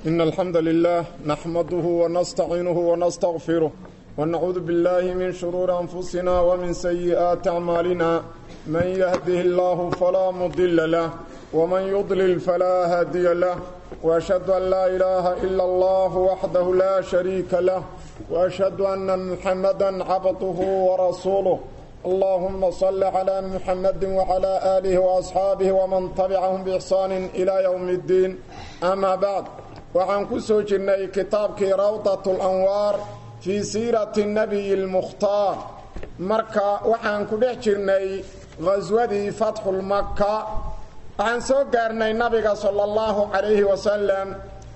إن الحمد لله نحمده ونستعينه ونستغفره ونعوذ بالله من شرور أنفسنا ومن سيئات أعمالنا من يهده الله فلا مضل له ومن يضلل فلا هادي له وأشهد أن لا إله إلا الله وحده لا شريك له وأشهد أن محمدا عبده ورسوله اللهم صل على محمد وعلى آله وأصحابه ومن تبعهم بإحسان إلى يوم الدين أما بعد waxaan ku soo jirnay kitaabkii rawdat اlanwaar fii siirati الnabiy اlmukhtaar marka waxaan ku dhex jirnay khaswadii fatxulmaka waxaan soo gaarnay nabiga sala اllahu calayhi wasalam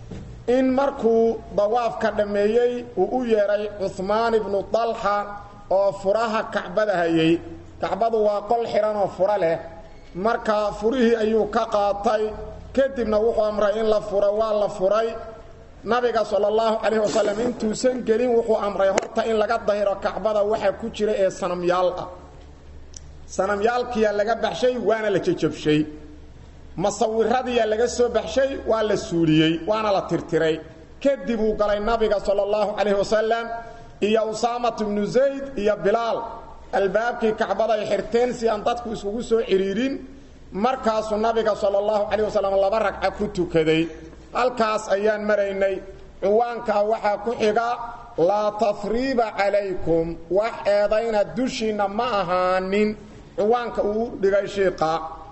in markuu dawaafka dhammeeyey uu u yeedhay cuhmaan ibnu dalxa oo furaha kacbada hayay kacbadu waa qol xidhan oo furo leh marka furihii ayuu ka qaatay kadibna wuxuu amray in la furo waa la furay nabiga sala allahu calayhi wasalam intuusan gelin wuxuu amray horta in laga dahiro kacbada waxa ku jira ee sanamyaal ah sanamyaalkiyaa laga baxshay waana la jejabshay masawiradiyaa laga soo baxshay waa la suuliyey waana la tirtiray kadib uu galay nabiga sala allahu calayhi wasalam iyo usaamat ibnu zayd iyo bilaal albaabkii kacbada ay xirteen si aan dadku iskugu soo cidhiirin markaasuu nabiga sala allahu calayh wasalam laba ragca ku tukaday halkaas ayaan maraynay ciwaankaa waxaa ku xiga laa tahriiba calaykum wax eedayna dushiinna ma ahaanin ciwaanka uu dhigay shiiqa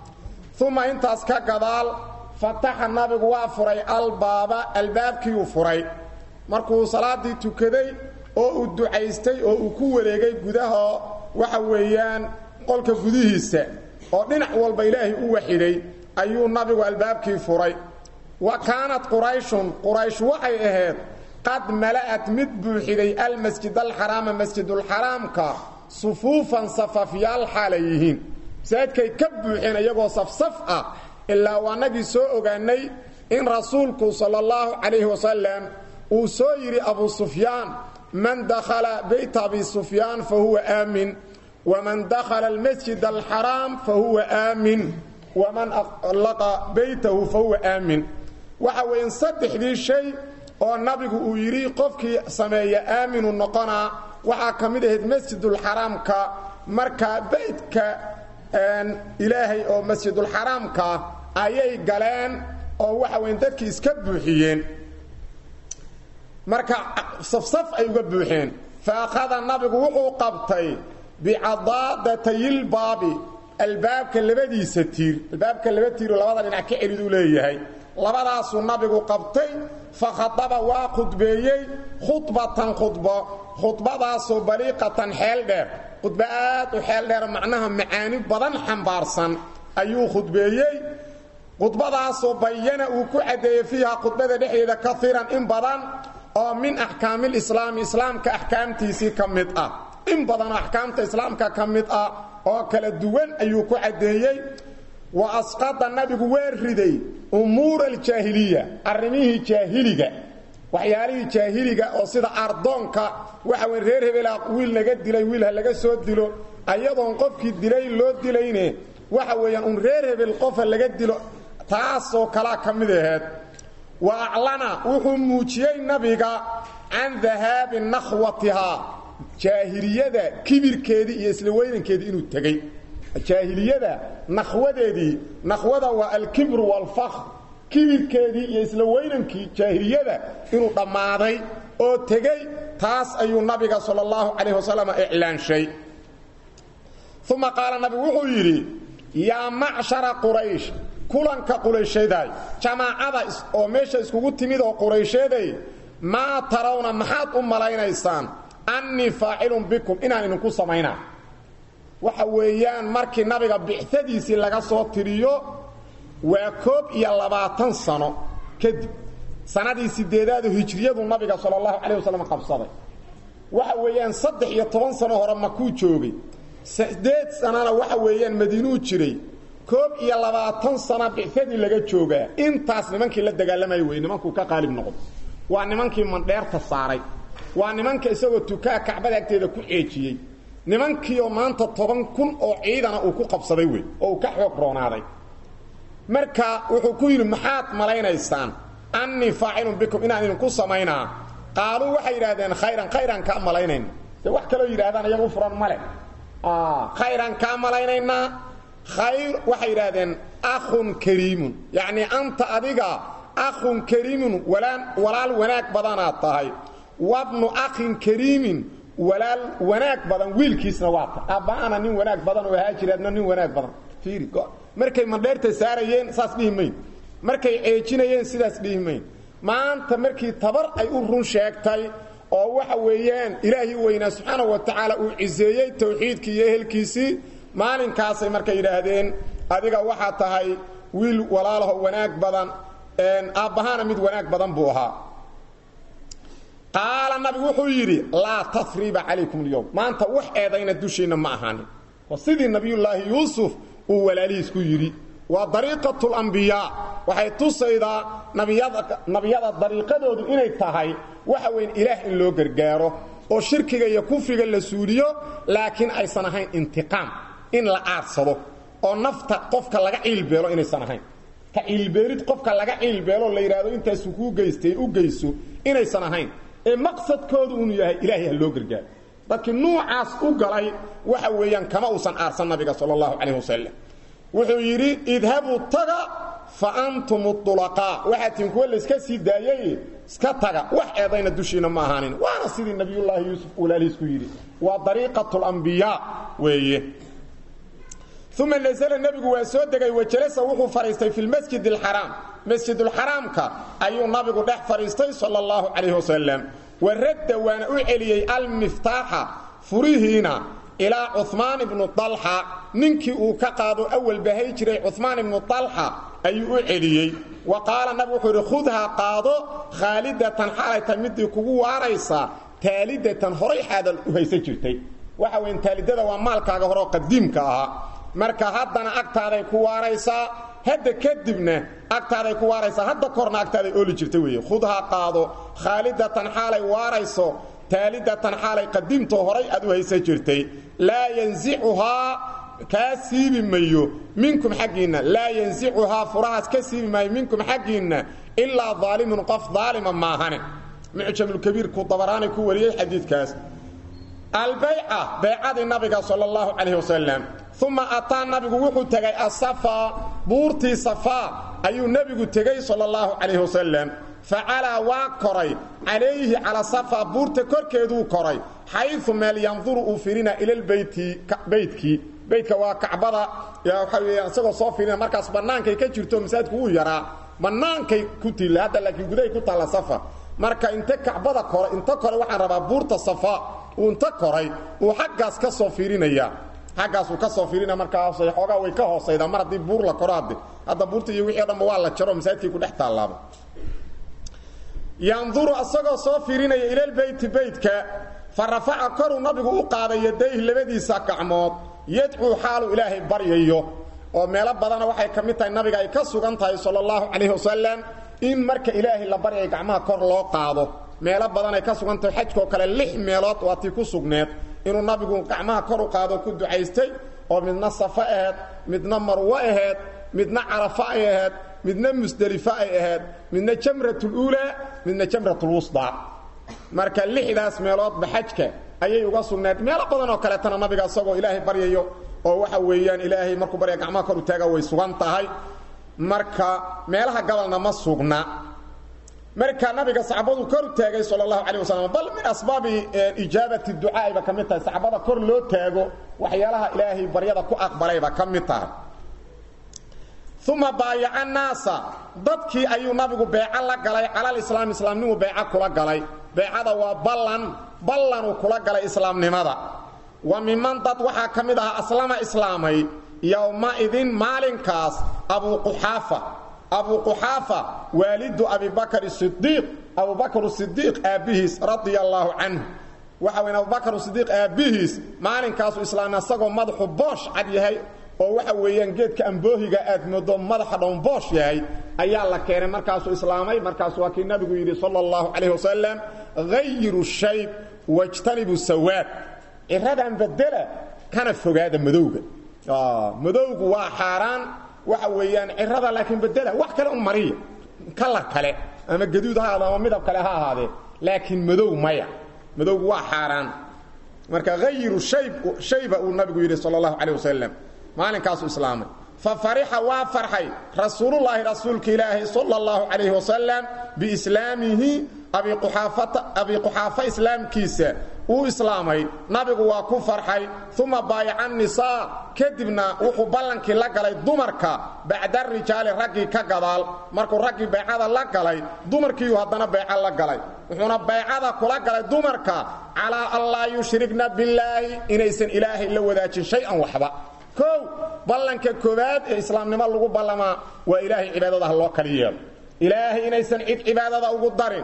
uma intaas ka gadaal fataxa nabigu waa furay albaaba albaabkiiuu furay markuu salaaddii tukaday oo uu ducaystay oo uu ku wareegay gudaha waxa weeyaan qolka gudihiisa oo dhinac walba ilaahay u waxiday ayuu nabigu albaabkii furay wa kaanat qurayshun quraysh waxay ahayd qad mala'at mid buuxiday almasjid alxaraama masjidulxaraamka sufuufan safafyaal xaalay yihiin masaajidkay ka buuxeen iyagoo safsaf ah ilaa waanagii soo ogaanay in rasuulku sala allahu calayhi wasalam uu soo yidhi abu sufyaan man dakhala beyta abi sufyaan fa huwa aamin wman dakhala almasjid alxaraam fahuwa aamin waman aqlaqa beytahu fahuwa aamin waxa weeyaan saddexdii shay oo nabigu uu yidhi qofkii sameeya aaminu noqonaa waxaa ka mid ahayd masjidulxaraamka markaa beydka ilaahay oo masjidulxaraamka ayay galeen oo waxa weyan dadkii iska buuxiyeen marka safsaf ay uga buuxeen fa akhada nabigu wuxuu qabtay bicadaadatayilbaabi albaabka labadiisa tiir albaabka laba tiiroo labada dhinac ka celiduu leeyahay labadaasuu nabigu qabtay fa khadaba waa khudbeeyey khudbatan khudbo khudbadaasoo baliiqatan xeel dheer khudbo aad u xeel dheer macnaha macaani badan xambaarsan ayuu khudbeeyey khudbadaasoo bayana uu ku caddeeyey fiiha khudbada dhexdeeda kaiiran in badan oo min axkaamilislaami islaamka axkaamtiisii ka mid ah in badanoo axkaamta islaamka ka mid ah oo kala duwan ayuu ku caddeeyey wa asqada nabigu waa riday umuura aljaahiliya arrimihii jaahiliga waxyaalihii jaahiliga oo sida ardoonka waxa wey reer hebela wiil laga dilay wiil ha laga soo dilo ayadoon qofkii dilay loo dilayne waxa weeyaan un reer hebel qofa laga dilo taasoo kalaa ka mid aheed wa aclana wuxuu muujiyey nabiga can dahaabi nakhwatihaa jaahiliyada kibirkeedii iyo isla weynankeedii inuu tegey jaahiliyada nakhwadeedii nakhwada waa alkibru waalfakr kibirkeedii iyo isla weynankii jaahiliyada inuu dhammaaday oo tegey taas ayuu nabiga sala allahu calayh wasalam iclaanshay uma qaala nabigu wuxuu yidhi yaa macshara quraysh kulanka quraysheeday jamaacada oo meesha iskugu timid oo quraysheeday maa tarawna maxaad u malaynaysaan annii faacilun bikum inaan idinku samaynaa waxa weeyaan markii nabiga bicadiisii laga soo tiriyo waa koob iyo labaatan sano kadib sanadii sideedaadu hijriyadu nabiga sala allahu calayh wasalam qabsaday waxa weeyaan saddex iyo toban sano hore makuu joogay sideed sanana waxa weeyaan madiinuu jiray koob iyo labaatan sana bicadii laga joogaa intaas nimankii la dagaalamaya wey nimankuu ka qaalib noqdo waa nimankii mandheerta saaray waa nimanka isagoo tukaa kacbada agteeda ku ceejiyey nimankiioo maanta toban kun oo ciidana uu ku qabsaday wey oo uu ka xoog roonaaday marka wuxuu ku yidhi maxaad malaynaysaan annii faacilun bikum inaan idinku samaynaa qaaluu waxay yidhaahdeen khayran khayran kaa malaynayna de wax kaloo yidhahdaan iyagu furan male khayran kaa malaynaynaa khayr waxay yidhaahdeen akhun kariimun yacnii anta adiga akhun kariimun walaan walaal wanaag badanaad tahay wabnu akhin kariimin walaal wanaag badan wiilkiisna waa ta aabbaana nin wanaag badan oo haajiraadna nin wanaag badan fiiri markay mandheerta saarayeen saas dhihi mayn markay ceejinayeen sidaas dhihi mayn maanta markii tabar ay u run sheegtay oo waxa weeyaan ilaahi weynaa subxaanahu wa tacaala uu ciseeyey tawxiidkii iyo ehelkiisii maalinkaasay markay yidhaahdeen adiga waxaa tahay wiil walaalaho wanaag badan aabbahaana mid wanaag badan buu ahaa qaala nabigu wuxuu yidhi laa tasriba calaykum alyowm maanta wax eedayna dushiinna ma ahaanin oo sidii nabiyullaahi yuusuf uu walaalihiis ku yidhi waa dariiqatu lambiyaa waxay tusaydaa nabiyada dariiqadoodu inay tahay waxa weyn ilaah in loo gargaaro oo shirkiga iyo kufriga la suuliyo laakiin aysan ahayn intiqaam in la aarsado oo nafta qofka laga ciilbeelo inaysan ahayn ka ciilbeelid qofka laga ciilbeelo la yidhaahdo intaasu kuu geystay u geyso inaysan ahayn ee maqsadkoodu unu yahay ilaahay ha loo gargaaro dadkii nuucaas u galay waxa weeyaan kama uusan aarsan nabiga sala allahu calayh wasalam wuxuu yidhi idhabuu taga fa antum ulaqaa waxaa tiin kuwa layska sii daayay iska taga wax eedayna dushiina ma ahaanin waana sidii nabiyullaahi yuusuf walaalihiis ku yidhi waa dariiqatu lambiyaa weeye uma nasla nebigu waa soo degay wajalasa wuxuu fadhiistay fi lmasjid alxaraam masjidulxaraamka ayuu nabigu dhex fadhiistay sala allahu calayh wasalam wa radda waana u celiyey almiftaaxa furihiina ilaa cumaan ibnu alxa ninkii uu ka qaado awal bahay jiray cumaan ibnu alxa ayuu u celiyey wa qaala nabigu wuxuu yidhi khudhaa qaado khaalidatan xaalayta midii kugu waaraysaa taalidatan horay xaadal u haysan jirtay waxa weyn taalidada waa maalkaaga horeo qadiimka ahaa marka haddana agtaaday ku waaraysaa hadda kadibna agtaaday ku waaraysaa hadda korna agtaaday ooli jirta weeye khudhaa qaado khaalidatan xaalay waarayso taalidatan xaalay qadiimtoo horay aad u haysan jirtay laa yansicuhaa kaa siibi mayo minkum xaggiinna laa yansicuhaa furahaas ka siibi maayo minkum xaggiinna ilaa daalimun qof daalima maahane mucjamulkabiirku dabaraani ku wariyey xadiidkaas albayca baycadii nabiga sal اllahu calayh wasalam uma ataa nabigu wuxuu tegay asafaa buurtii safaa ayuu nebigu tegey sal اllahu calayh wasalam facalaa waa koray calayhi cala safaa buurta korkeeduu koray xayu meel yanduru uu firina ilalbeyti beytkii beytka waa kacbada waxa weya isagoo soo firina markaas bannaankay ka jirto masaajidku wuu yaraa bannaankay ku tilla hadda laakiin gudahay ku taalla safa marka inte kacbada koray inta kore waxaan rabaa buurta safa uu inta koray uu xaggaas ka soo fiirinaya xaggaasuu ka soo fiirinaya markaas xoogaa way ka hoosaydaa mar haddii buur la koro hadde hadda buurta iyo wixii o dhanba waa la jaro masaajidkii ku dhex taallaaba yanduru asagoo soo fiirinaya ilalbeyti beytka fa rafaca koruu nabigu u qaaday yadayhi labadiisa gacmood yadcuu xaaluu ilaahay baryayo oo meelo badana waxay ka mid tahay nabiga ay ka sugan tahay sala allahu calayhi wasalam in marka ilaahay la baryay gacmaha kor loo qaado meelo badan ay ka sugan tahay xajkoo kale lix meelood waa tii ku sugneed inuu nabigu gacmaha kor u qaado ku ducaystay oo midna safo aheed midna marwo aheed midna carafo ay aheed midna musdelifo ay aheyd midna jamratuluulaa midna jamratulwusdaa marka lixdaas meeloodba xajka ayay uga sugneed meelo badan oo kaleetana nabiga isagoo ilaahay baryayo oo waxa weeyaan ilaahay markuu barya gacmaha kor u taaga way sugan tahay marka meelaha gabalna ma sugna marka nabiga saxaabadu kor u taagay sal اlahu alيه waslm bal min asbaabi ijaabati ducaa'iba ka mid tahay saxaabada kor loo taago waxyaalaha ilaahay baryada ku aqbalayba ka mid tahay uma baayaca naasa dadkii ayuu nabigu beeco la galay calalislaam islaamnimu beeco kula galay beecada waa ballan ballanuu kula galay islaamnimada wa miman dad waxaa ka mid ahaa aslama islaamay yowmaidin maalinkaas abuquxaafa abu quxaafa waalidu abibakr sidiiq abubakr sidiiq aabbihiis radia allaahu canhu waxa weyn abubakr sidiiq aabbihiis maalinkaasu islaamay asagoo madaxu boosh cad yahay oo waxa weeyaan geedka amboohiga aad moodo madaxa dhown boosh yahay ayaa la keenay markaasuu islaamay markaasu waa kii nabigu yidhi sala allahu calayh wasalam hayiru shayb wajtanibu sawaad ciradan bedela kana fogaada madowga madowgu waa xaaraan waxa weeyaan cirada laakiin bedela wax kale un mariya kalar kale ama gaduud ha ahaado ama midab kale ha ahaadee laakiin madow maya madowgu waa xaaraan marka hayiru shayb shayba uu nabigu yidhi sala allahu calayh wasalam maalinkaasuu islaamay fa farixa waa farxay rasuulullaahi rasuulka ilaahi sala allahu calayhi wasalam biislaamihi abi quxaafa islaamkiisa uu islaamay nabigu waa ku farxay uma baayaca nisaa kadibna wuxuu ballankii la galay dumarka bacda rijaali raggii ka gadaal markuu raggii baycada la galay dumarkiiu haddana bayco la galay wuxuuna baycada kula galay dumarka calaa an laa yushrikna billaahi inaysan ilaahay la wadaajin shay-an waxba kow ballanka koowaad ee islaamnimo lagu ballamaa waa ilaahay cibaadada ha loo kali yeelo ilaahay inaysan cid cibaadada ugu darin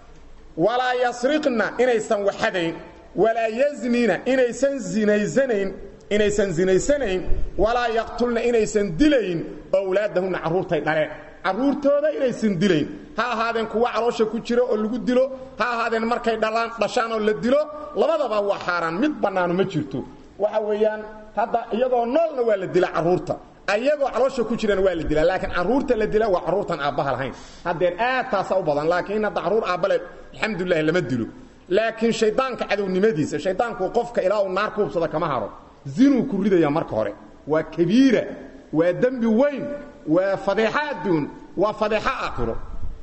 walaa yasriqna inaysan waxadayn walaa yaznina inaysan zinaysanayn inaysan zinaysanayn walaa yaqtulna inaysan dilayn owlaadahunna carruurtay dhaleen carruurtooda inaysan dilayn ha ahaadeen kuwa caloosha ku jira oo lagu dilo ha ahaadeen markay dhalaan dhashaan oo la dilo labadaba waa xaaraan mid bannaanu ma jirto waxa weeyaan hadda iyagoo noolna waa la dilaa carruurta ayagoo caloosha ku jirana waa la dilaa laakiin carruurta la dila waa carruurtan aabbaha lahayn haddeen aad taasa u badan laakiin hadda carruur aabbale alxamdulilahi lama dilo laakiin shaydaanka cadownimadiisa shaydaanku qofka ilaa uu naar ku hubsada kama haro zinuu ku ridaya marka hore waa kabiira waa dembi weyn waa fadeexo adduun waa fadeexo aakhiro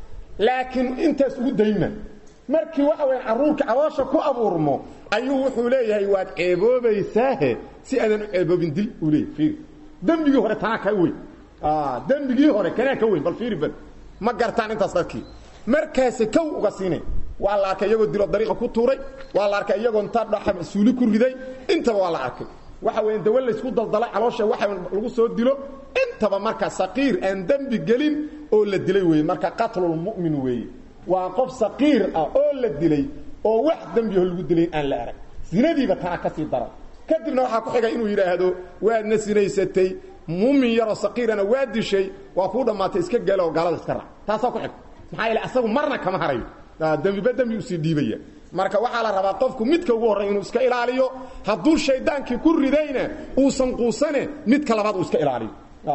laakiin intaas ugu dayma markii waxa weya carruurka caloosha ku abuurmo ayuu wuxuu leeyahay waad ceeboobaysaahe si aadan u ceeboobin dil uu leeyahy fiiri dembigii hore tanaa ka weyn dembigii hore kanaa ka weyn bal fiiri bal ma gartaan intaas dadkii markaasi kow uga siinay waa la arkay iyagoo dilo dariiqa ku tuuray waa la arkay iyagoo inta dhaxa suuli ku riday intaba waa la arkay waxa weya dawa laysku daldalay caloosha waxa lagu soo dilo intaba marka saqiir aan dembi gelin oo la dilay weeye marka qatlulmu'min weeye waa qof saqiir ah oo la dilay oo wax dembiho lagu dilay aan la arag sinadiiba tanaa ka sii daran kadibna waxaa ku xigay inuu yidhaahdo waadna sinaysatay mumin yaroo saqiirana waa dishay waa kuu dhammaatay iska galo oo gaalada iska raac taasaa ku xig maxaa yeele asagu marna kama harayo dembiba dembi usii dhiibaya marka waxaa la rabaa qofku midka ugu horray inuu iska ilaaliyo hadduu shaydaankii ku ridayna uusan quusane midka labaad uu iska ilaaliyo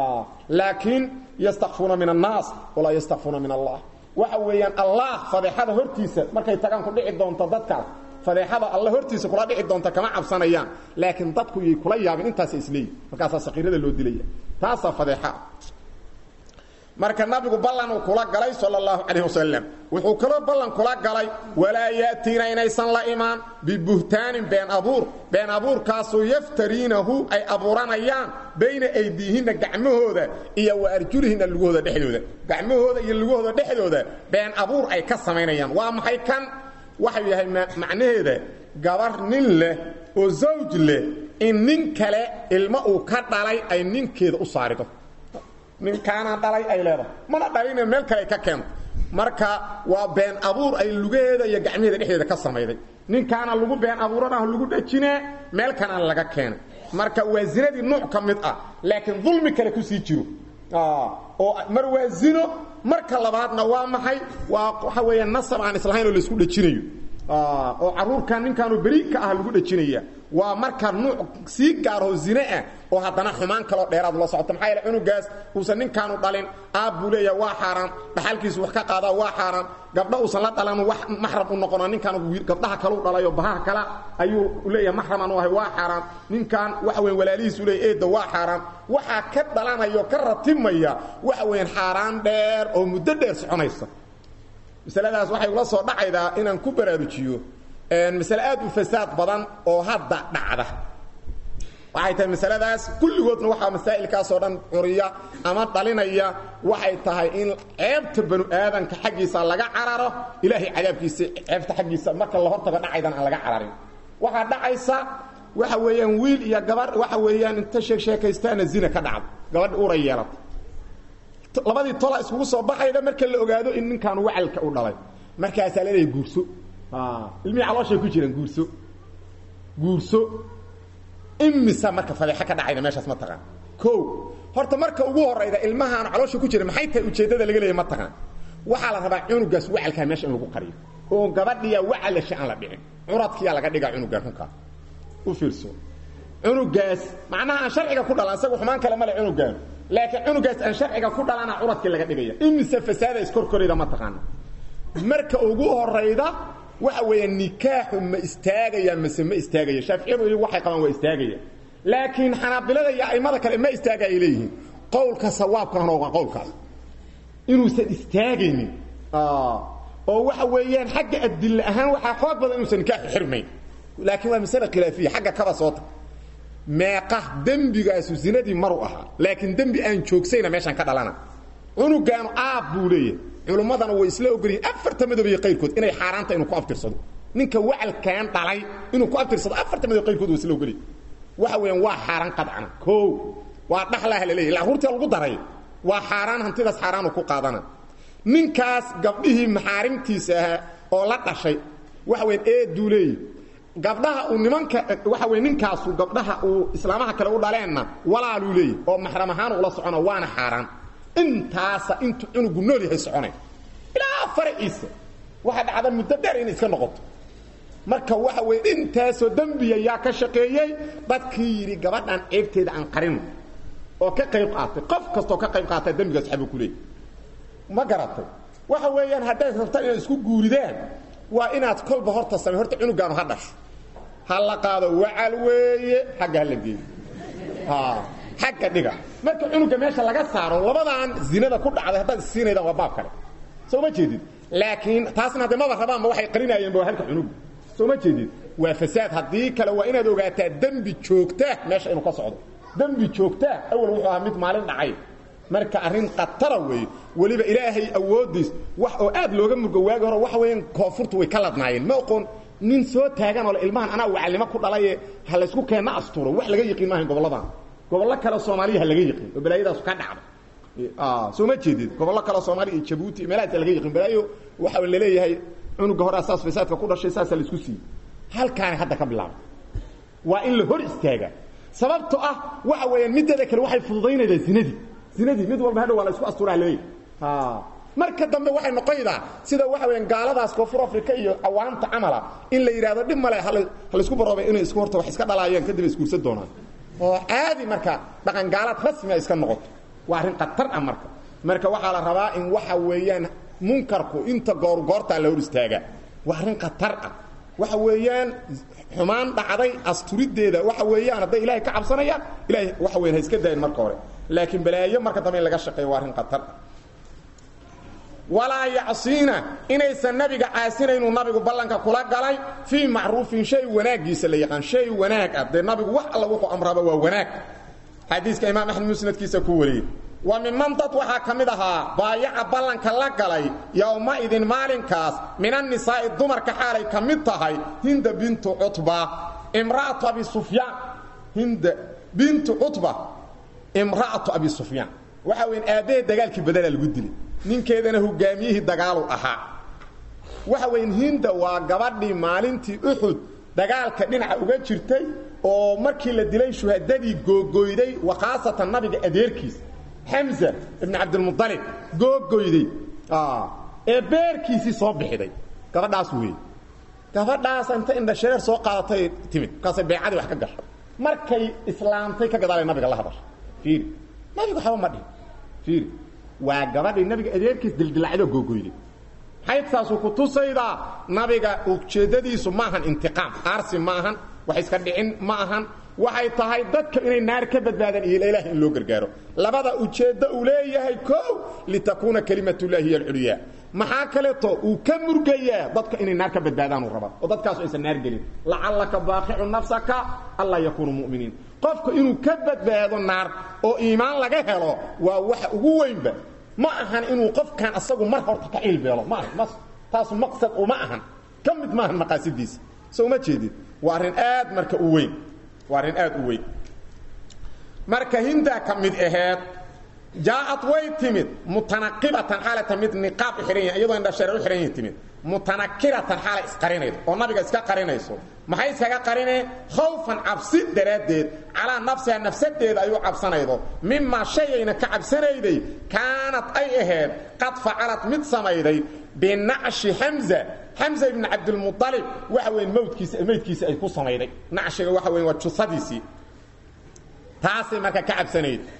laakiin yastakfuuna min annaas walaa yastakfuuna min allah waxa weeyaan allah fadeexada hortiisa markay tagaan ku dhici doonto dadkaas fadeexada alla hortiisa kula dhici doonta kama cabsanayaan laakiin dadku yay kula yaabin intaasa isleeyihin markaasaa saqiirada loo dilaya taasaa fadeexa marka nabigu ballan uu kula galay sala allahu calayh wasalam wuxuu kaloo ballan kula galay walaa ya'tiina inaysan la imaan bibuhtaanin been abuur been abuurkaasoo yaftariinahu ay abuuranayaan bayna aydiihinna gacmahooda iyo wa arjulihinna lugahooda dhexdooda gacmahooda iyo lugahooda dhexdooda been abuur ay ka samaynayaan waa maxay kan waxau yahay macnaheeda gabar nin leh oo zawj leh in nin kale ilmo uu ka dhalay ay ninkeeda u saarido ninkaana dhalay ay leedahay mana dhalina meel kale ay ka keento marka waa been abuur ay lugaheeda iyo gacmaheeda dhexdeeda ka samayday ninkaana lagu been abuuranah lagu dhajinee meel kanaan laga keenay marka waa zinadii nuuc ka mid ah laakiin dulmi kale kusii jiro oo mar waa zino marka labaadna waa maxay waa waxa weeya nasab aan islahayn oo laisku dhajinayo oo caruurkan ninkaanu beri ka ah lagu dhajinaya waa marka nuuc sii gaarho zine ah oo haddana xumaan kaloo dheeraad la socota maxaa yaele cunugaas uusan ninkaanu dhalin aab buu leeyaha waa xaaraan dhaxalkiisu wax ka qaadaa waa xaaraan gabdho uusan la dhalan wax maxram u noqona ninkaan gabdhaha kalau dhalayo bahaha kala ayuu leeyahay maxraman u ahay waa xaaraan ninkan waxa weyn walaalihiis u leeyahy eedda waa xaaraan waxaa ka dhalanaya oo ka ratibmaya waxa weeyaan xaaraan dheer oo muddo dheer soconaysa masaladaas waxay ula soo dhacaydaa inaan ku baraarujiyo masale aad u fasaad badan oo hadda dhacda waxay tahay masaladaas kulligoodna waxaa masaa'ilkaasoo dhan curiya ama dhalinaya waxay tahay in ceebta banu aadanka xaggiisa laga cararo ilaahay cadaabkiisa ceebta xaggiisa marka la hortago dhacaydan aan laga cararin waxaa dhacaysa waxa weeyaan wiil iyo gabar waxa weeyaan inta sheeg sheekaystaana zina ka dhacda gabadhi uray yeelata labadii tola iskugu soo baxayda marka la ogaado in ninkaanu wacalka u dhalay markaasaa leedahay guurso ilmihii calooshay ku jiraan guurso guurso imisa marka fadeexo ka dhacayda meeshaas ma taqaan o horta marka ugu horayda ilmahaan caloosha ku jira maxay tahay ujeeddada laga leeyahy ma taqaan waxaa la rabaa cunugaas wacalkaa meesha in lagu qariyo oo gabadhiya wacalasha aan la dhicin curadkiyaa laga dhigaa cunugaan runkaa u fiirso cunugaas macnaha aan sharciga ku dhalan isagu xumaan kale male cunugaan laakiin cunugaas aan sharciga ku dhalana curadkii laga dhigaya imise fasaada iskorkorayda ma taqaana marka ugu horayda waxa weeye nikaaxu ma istaagaya mase ma istaagaya shaaficiyadu iyagu waxay qabaan waa istaagaya laakiin xanaabilada iyo aimada kale ma istaaga ay leeyihiin qowlka sawaabkaana waa qowlkaas inuusan istaagaynin oo waxa weeyaan xagga adilla ahaan waxaa xoog badan inuusan nikaaxu xirmayn laakiin waa masale khilaafiya xagga kaba soota meeqa dembigaasu zinadii maru ahaa laakiin dembi aan joogsayna meeshaan ka dhalana cunugaanu aab buu leeyahay culummadana way isla ogolyihin afarta madob iyo qayrkood inay xaaraanta inuu ku abtirsado ninka wacalkan dhalay inuu ku abtirsado afarta madob qayrkood way isla ogolyihin waxa weeyaan waa xaaraan qadcana koo waa dhaxlaha la leeyahy laruurtii lagu daray waa xaaraan hantidaas xaaraanu ku qaadana ninkaas gabdhihii maxaarimtiisa ahaa oo la dhashay waxa weyan eeduu leeyahy gabdhaha uu nimanka waxa wey ninkaasu gabdhaha uu islaamaha kale u dhaleenna walaaluu leeyahy oo maxram ahaan ula socono waana xaaraan intaasa intuu cunugu nool yahay soconay ilaa faraciisa waxaa dhacda muddo dheer inay iska noqoto marka waxa weye intaasoo dembiya yaa ka shaqeeyey dadkii yidhi gabadhan ceebteeda aan qarino oo ka qayb qaatay qof kastoo ka qayb qaata dembigaas xabuu ku leeyay ma garatay waxa weeyaan haddayd rabtaan inaad isku guuridaan waa inaad kolba horta samey horta cunugaanu ha dhasho ha la qaado wacal weeye xagga hala geeyo xagga dhiga marka cunuga meesha laga saaro labadan zinada ku dhacday haddaad isiinaydaan waa baab kale soo ma jeedid laakiin taasna hadde maba rabaanba waxay qarinaayeenba waa halka cunuga soo ma jeedid waa fasaad haddii kale waa inaad ogaataa dembi joogtaa meesha inuu ka socdo dembi joogtaa awal wuxuu ahaa mid maalin dhacay marka arrin khatara weeye weliba ilaahay awoodiis wax oo aad looga murgo waagi hore waxa weeyaan koonfurtu way ka ladnaayeen ma oqoon nin soo taagan oo le ilmahan anaa wacalnimo ku dhalaye ha laysku keenna asturo wax laga yiqiin maahayn gobolladan gobollo kale soomaaliya ha laga yiqiin oo balaayadaasu ka dhacda soo ma jeedid gobollo kale soomaaliya iyo jabuuti meelahaasa laga yiqiin balaayo waxa laleeyahay cunuga hore asaas fasaadka ku dhashay saasaa laisku siiyey halkaani hadda ka bilaabay waa in la hor istaagaa sababto ah waxa weeyaan mideeda kale waxay fududaynaydaa zinadii zinadii mid walba hadhow waa la isku asturaa leeyahy marka dambe waxay noqonaydaa sida waxa weeyaan gaaladaas koonfur africa iyo cawaamta camala in la yidhahdo dhib male ha laysku baroobay inay isku horta wax iska dhalaayeen kadib ay isguursan doonaan oo caadi marka dhaqan gaalaad rasmia iska noqoto waa arrin khatar ah marka marka waxaa la rabaa in waxa weeyaan munkarku inta goorgoortaa la hor istaagaa waa arrin khatar ah waxa weeyaan xumaan dhacday asturideeda waxa weeyaan hadday ilahay ka cabsanayaan ilahay waxa weyan ha iska daayin marka hore laakiin balaayo marka dambe in laga shaqeeyo waa arrin khatar ah walaa yacsiina inaysan nabiga caasinaynu nabigu ballanka kula galay fii macruufin shay wanaagiisa la yaqaan shay wanaag ah dee nabigu wax alla wuxuu amraaba waa wanaag xadiiska imaam axmed musnadkiisa ku wariyey wa miman dad waxaa ka mid ahaa baayaca ballanka la galay yowma-idin maalinkaas min annisaa'i dumarka xaalay ka mid tahay hinda bintu cutba imra'atu abi sufyaan hinda bintu cutba imra'atu abi sufyaan waxa weyan aabbahe dagaalkii badana lagu dilay ninkeedana hogaamiyihii dagaalu ahaa waxa weyan hinda waa gabadhii maalintii uxud dagaalka dhinaca uga jirtay oo markii la dilay shuhadadii googoyday wa khaasatan nabiga adeerkiis xamza ibn cabdilmualib googoyday ee beerkiisii soo bixiday gabadhaas wey gabadhaas inta indhashareer soo qaadatay timid markaasay beecadii wax ka gashay markay islaamtay ka gadaalay nabiga la hadashay iiri nabigu waxba ma dhihin iiri waa gabadhii nabiga adeerkiis dildilacdo googoyday xaydsaasuu ku tusaydaa nabiga ujeeddadiisu maahan intiqaam aarsi ma ahan wax iska dhicin ma ahan waxay tahay dadka inay naar ka badbaadaan iyo ilaah in loo gargaaro labada ujeeddo uu leeyahay koow litakuuna kalimatullahi hiy alculyaa maxaa kaleeto uu ka murgayaa dadka inay naar ka badbaadaan uu rabaa oo dadkaasu aysan naar gelin lacallaka baaqicu nafsaka anlaa yakuunu mu'miniin qofka inuu ka badbaado naar oo iimaan laga helo waa waxa ugu weynba ma ahan inuu qofkan asagu mar horta ka cilbeelo ma aha taasu maqsad uma ahan ka mid maahan maqaasidiisa so uma jeedid waa arrin aad marka u weyn waa arrin aad u weyn marka hindaa ka mid aheed jaaad way timid mutanaqibatan xaalata mid niqaab u xihan yahin iyadoo indhashareer u xihan yihin timid mutanakiratan xaalay isqarinaydo oo nabiga iska qarinayso maxay iskaga qarineen khawfan cabsi daraaddeed calaa nafsiha nafsadeeda ayuu cabsanaydo mimaa shayayna ka cabsanayday kaanad ay ahayd qad facalad mid samayday binacshi xamza xamza ibni cabdilmualib waxa weyn mawdkiisa maydkiisa ay ku samayday nacshiga waxa weyn waa jusadiisii taasay marka ka cabsanayd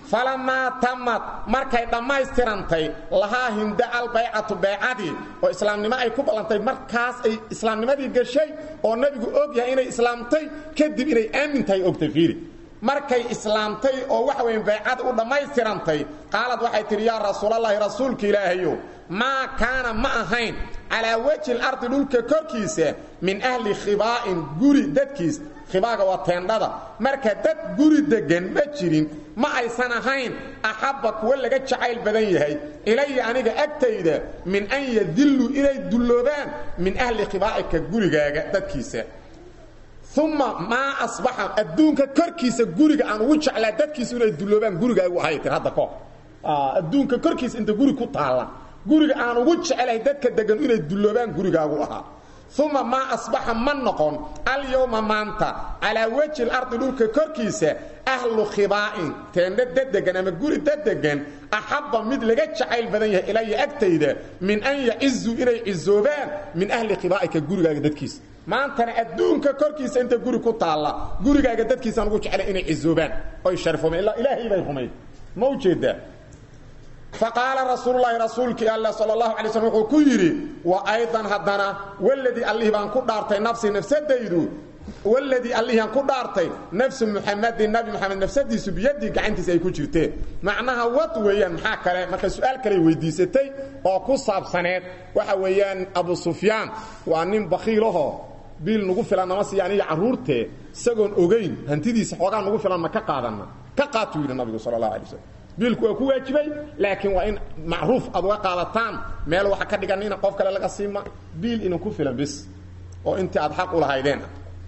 falamaa tamad markay dhammaystirantay lahaa hinda albaycatu baycadii oo islaamnimo ay ku ballantay markaas ay islaamnimadii gashay oo nebigu og yahay inay islaamtay kadib inay aamin tahay ogtay fiiri markay islaamtay oo waxa weyn baycada u dhammaystirantay qaalad waxay tidhi yaa rasuulallaahi rasuulka ilaahayow maa kaana ma ahayn calaa wejhi lardi dhulka korkiisa min ahli khibaa'in guri dadkiis khibaaga waa teendhada marka dad guri deggan ma jirin ma aysan ahayn axabba kuwa laga jacayl badan yahay ilaya aniga agtayda min an yadilluu inay dulloobaan min ahli khibaa'ika gurigaaga dadkiisa uma maa asbaxa adduunka korkiisa guriga aan ugu jeclaa dadkiisa inay dulloobaan gurigaagu ahay tir hadda kahor adduunka korkiisa inta guri ku taalla guriga aan ugu jecelahay dadka degan inay dulloobaan gurigaagu ahaa uma maa asbaxa ma noqon alyowma maanta calaa wejhi lardi dhulka korkiisa ahlu khibaa'in teendha dadegan ama guri dadegan axabba mid laga jacayl badan yahay ilaya agtayda min an yacizuu inay cizoobaan min ahli khibaa'ika gurigaaga dadkiisa maantana adduunka korkiisa inta guri ku taalla gurigaaga dadkiisaan ugu jeclay inay cizoobaan oy sharfoomeen ilaa ilaahay bay rumayd ma ujeedaa faqaala rasuululahi rasuulkii alla sal اlahu alay slm wuxuu ku yidhi wa aydan haddana waladii allihii baan ku dhaartay nafsii nafsadaydu waladii allihiiaan ku dhaartay nafsu muxamadin nabi moxamed nafsadiisu biyadii gacantiisa ay ku jirteen macnaha wad weeyaan maxaa kale marka su-aal kaley weydiisatay oo ku saabsaneed waxa weeyaan abu sufyaan waa nin bakiilahoo biil nagu filan nama siiya aniga carruurtee isagoon ogayn hantidiisa xoogaa nagu filan ma ka qaadanna ka qaatuu yidhi nabigu sal اlahu alay slm biilku waa ku waajibay laakiin waa in macruuf aad uga qaadataan meel waxa ka dhigan ina qof kale laga siima biil ina ku filan bis oo intii aad xaq u lahaydeen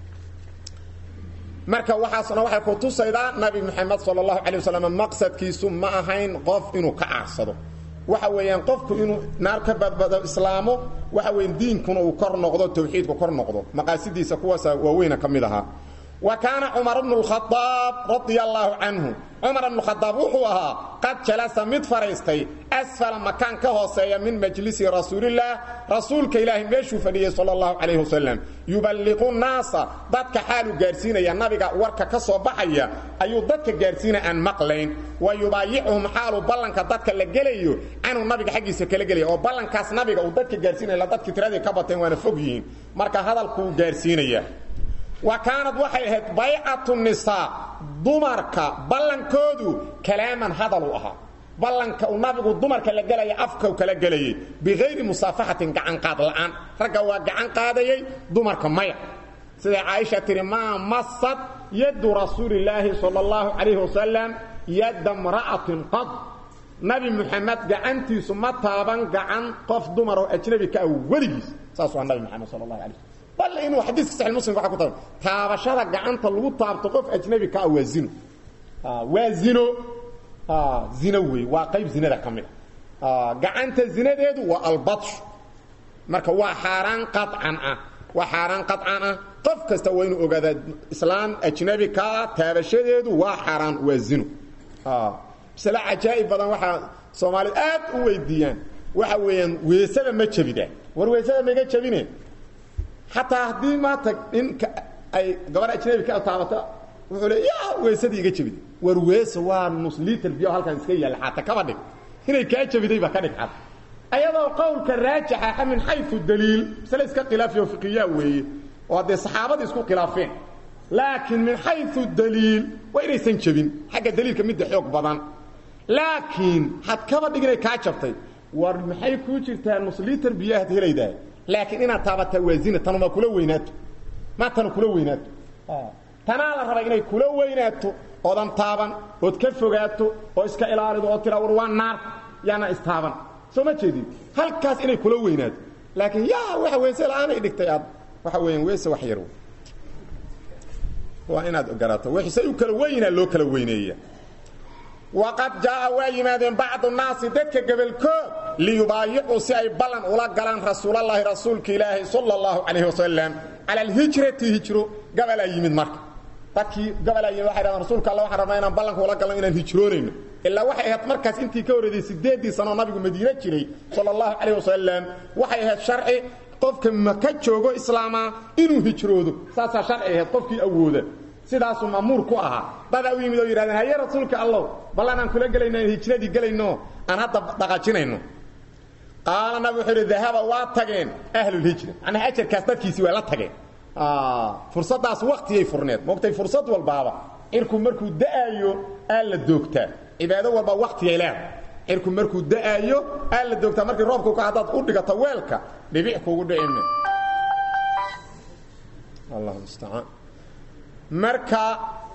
marka waxaasna waxay ku tusaydaa nabi moxamed sal اlahu alay wasalam maqsadkiisu ma ahayn qof inuu ka caarsado waxa weeyaan qofku inuu naar ka badbado islaamo waxa weya diinkuna uu kor noqdo tawxiidku kor noqdo maqaasidiisa kuwaasa waaweyna ka mid ahaa wa kaana cumar bnu اlkhadaab radia allaahu canhu cumar bnu khadaab wuxuu ahaa qad jalasa mid fadhiistay asfala makaan ka hooseeya min majlisi rasuulillaah rasuulka ilaahay meeshuu fadhiyey sal اllahu calayh wasalam yuballiqu naasa dadka xaalu gaadhsiinaya nabiga warka ka soo baxaya ayuu dadka gaadhsiinaya aan maqlayn wa yubaayicuhum xaalu ballanka dadka la gelayo canuu nabiga xaggiisa kala gelaya oo ballankaas nabiga uu dadka gaadhsiinaya dadkii tiradii ka bateen waana fog yihiin marka hadalkuu gaadhsiinaya wa kaanad waxay ahayd baycatu nisaa dumarka ballankoodu kalaaman hadal u ahaa ballanka uu nabigu dumarka la gelaya afkau kala gelayay bikayri musaafaxatin gacanqaad la'aan ragga waa gacan qaadayey dumarka maya siday caaisha tihi maa masad yaddu rasuulillaahi sala allahu calayhi wasalam yadda mra'atin qad nabi muxamed gacantiisu ma taaban gacan qof dumar oo ajnabi ka ah weligiis saas waa nabi moxamed sal allahu alay slm bal inuu xadiiska saxi muslim waxa ku tahay taabashada gacanta lagu taabto qof ajnabi ka ah waa zino waa zino zino wey waa qayb zinada ka mid a gacanta zinadeedu waa albatshu marka waa xaaraan qacan ah waa xaaraan qacan ah qof kasta waa inuu ogaadaa islaam ajnabi ka ah taabashadeedu waa xaaraan waa zino masale cajaa'ib badan waxaa soomaalida aad u weydiiyaan waxa weeyaan weesada ma jebida war weesada maiga jebine xataa haddii maanta ninka ay gabar ajnabi ka taabata wuxuu le ya weesadii iga jebid war weesa waa nus liter biyo halkan iska yaalla xaata kaba dhig inay kaa jebiday baa ka dhig xad ayadoo qowlka raajixa min xayu daliil masale iska khilaafiyo fiqiyaa weeye oo haddee saxaabadii isku khilaafeen laakiin min xayu daliil waa inaysan jebin xagga daliilka midda xoog badan laakiin had kaba dhig inay kaa jabtay war maxay kuu jirtaa nus liter biyahaad helaydahay laakiin inaad taabataa waa zina tanuma kula weynaato ma tanu kula weynaato tanaa la rabaa inay kula weynaato oodan taaban ood ka fogaato oo iska ilaalido oo tira war waa naar yaana istaaban soo ma jeedin halkaas inay kula weynaato laakiin yaa waxa weese la-aanay dhigtay aad waxa weeyaan weese wax yar waa inaad garaato wixisay u kala weynaa loo kala weyneeya waqad jaaa waa yimaadeen bacdu naasi dadka gebolkood liyubaayicuu si ay ballan ula galaan rasuulallaahi rasuulka ilaahi sala allahu calayhi wasalam cala alhijrati hijro gabalaa yimid marka dadkii gabalaa yimid waxay dhahdeen rasuulka alla waxaan rabnaa inaan ballanka ula galno inaan hijroonayno ilaa waxay ahayd markaas intii ka horreeday siddeeddii sanoo nabigu madiine jiray sala allahu calayh wasalam waxay ahayd sharci qofka maka joogo islaamaa inuu hijroodo saasaa sharci ahayd qofkii awooda sidaasuu ma'muur ku ahaa dadaa u yimid oo yidhahdeen haye rasuulka allow ballan aan kula gelayno in hijradii gelayno aan hadda dhaqaajinayno qaala nabig wuxuu yidhi dahaba waa tageen ahlulhijra macnaha ajarkaas dadkiisii waa la tageen fursaddaas waktiyay furneed moogtay fursad walbaaba cirku markuu da'aayo aa la doogtaa cibaado walba waktiyay leedahay cirku markuu da'aayo aa la doogtaa markii roobku ka haddaad u dhigato weelka dhibic kugu dhicime allah mustacaan marka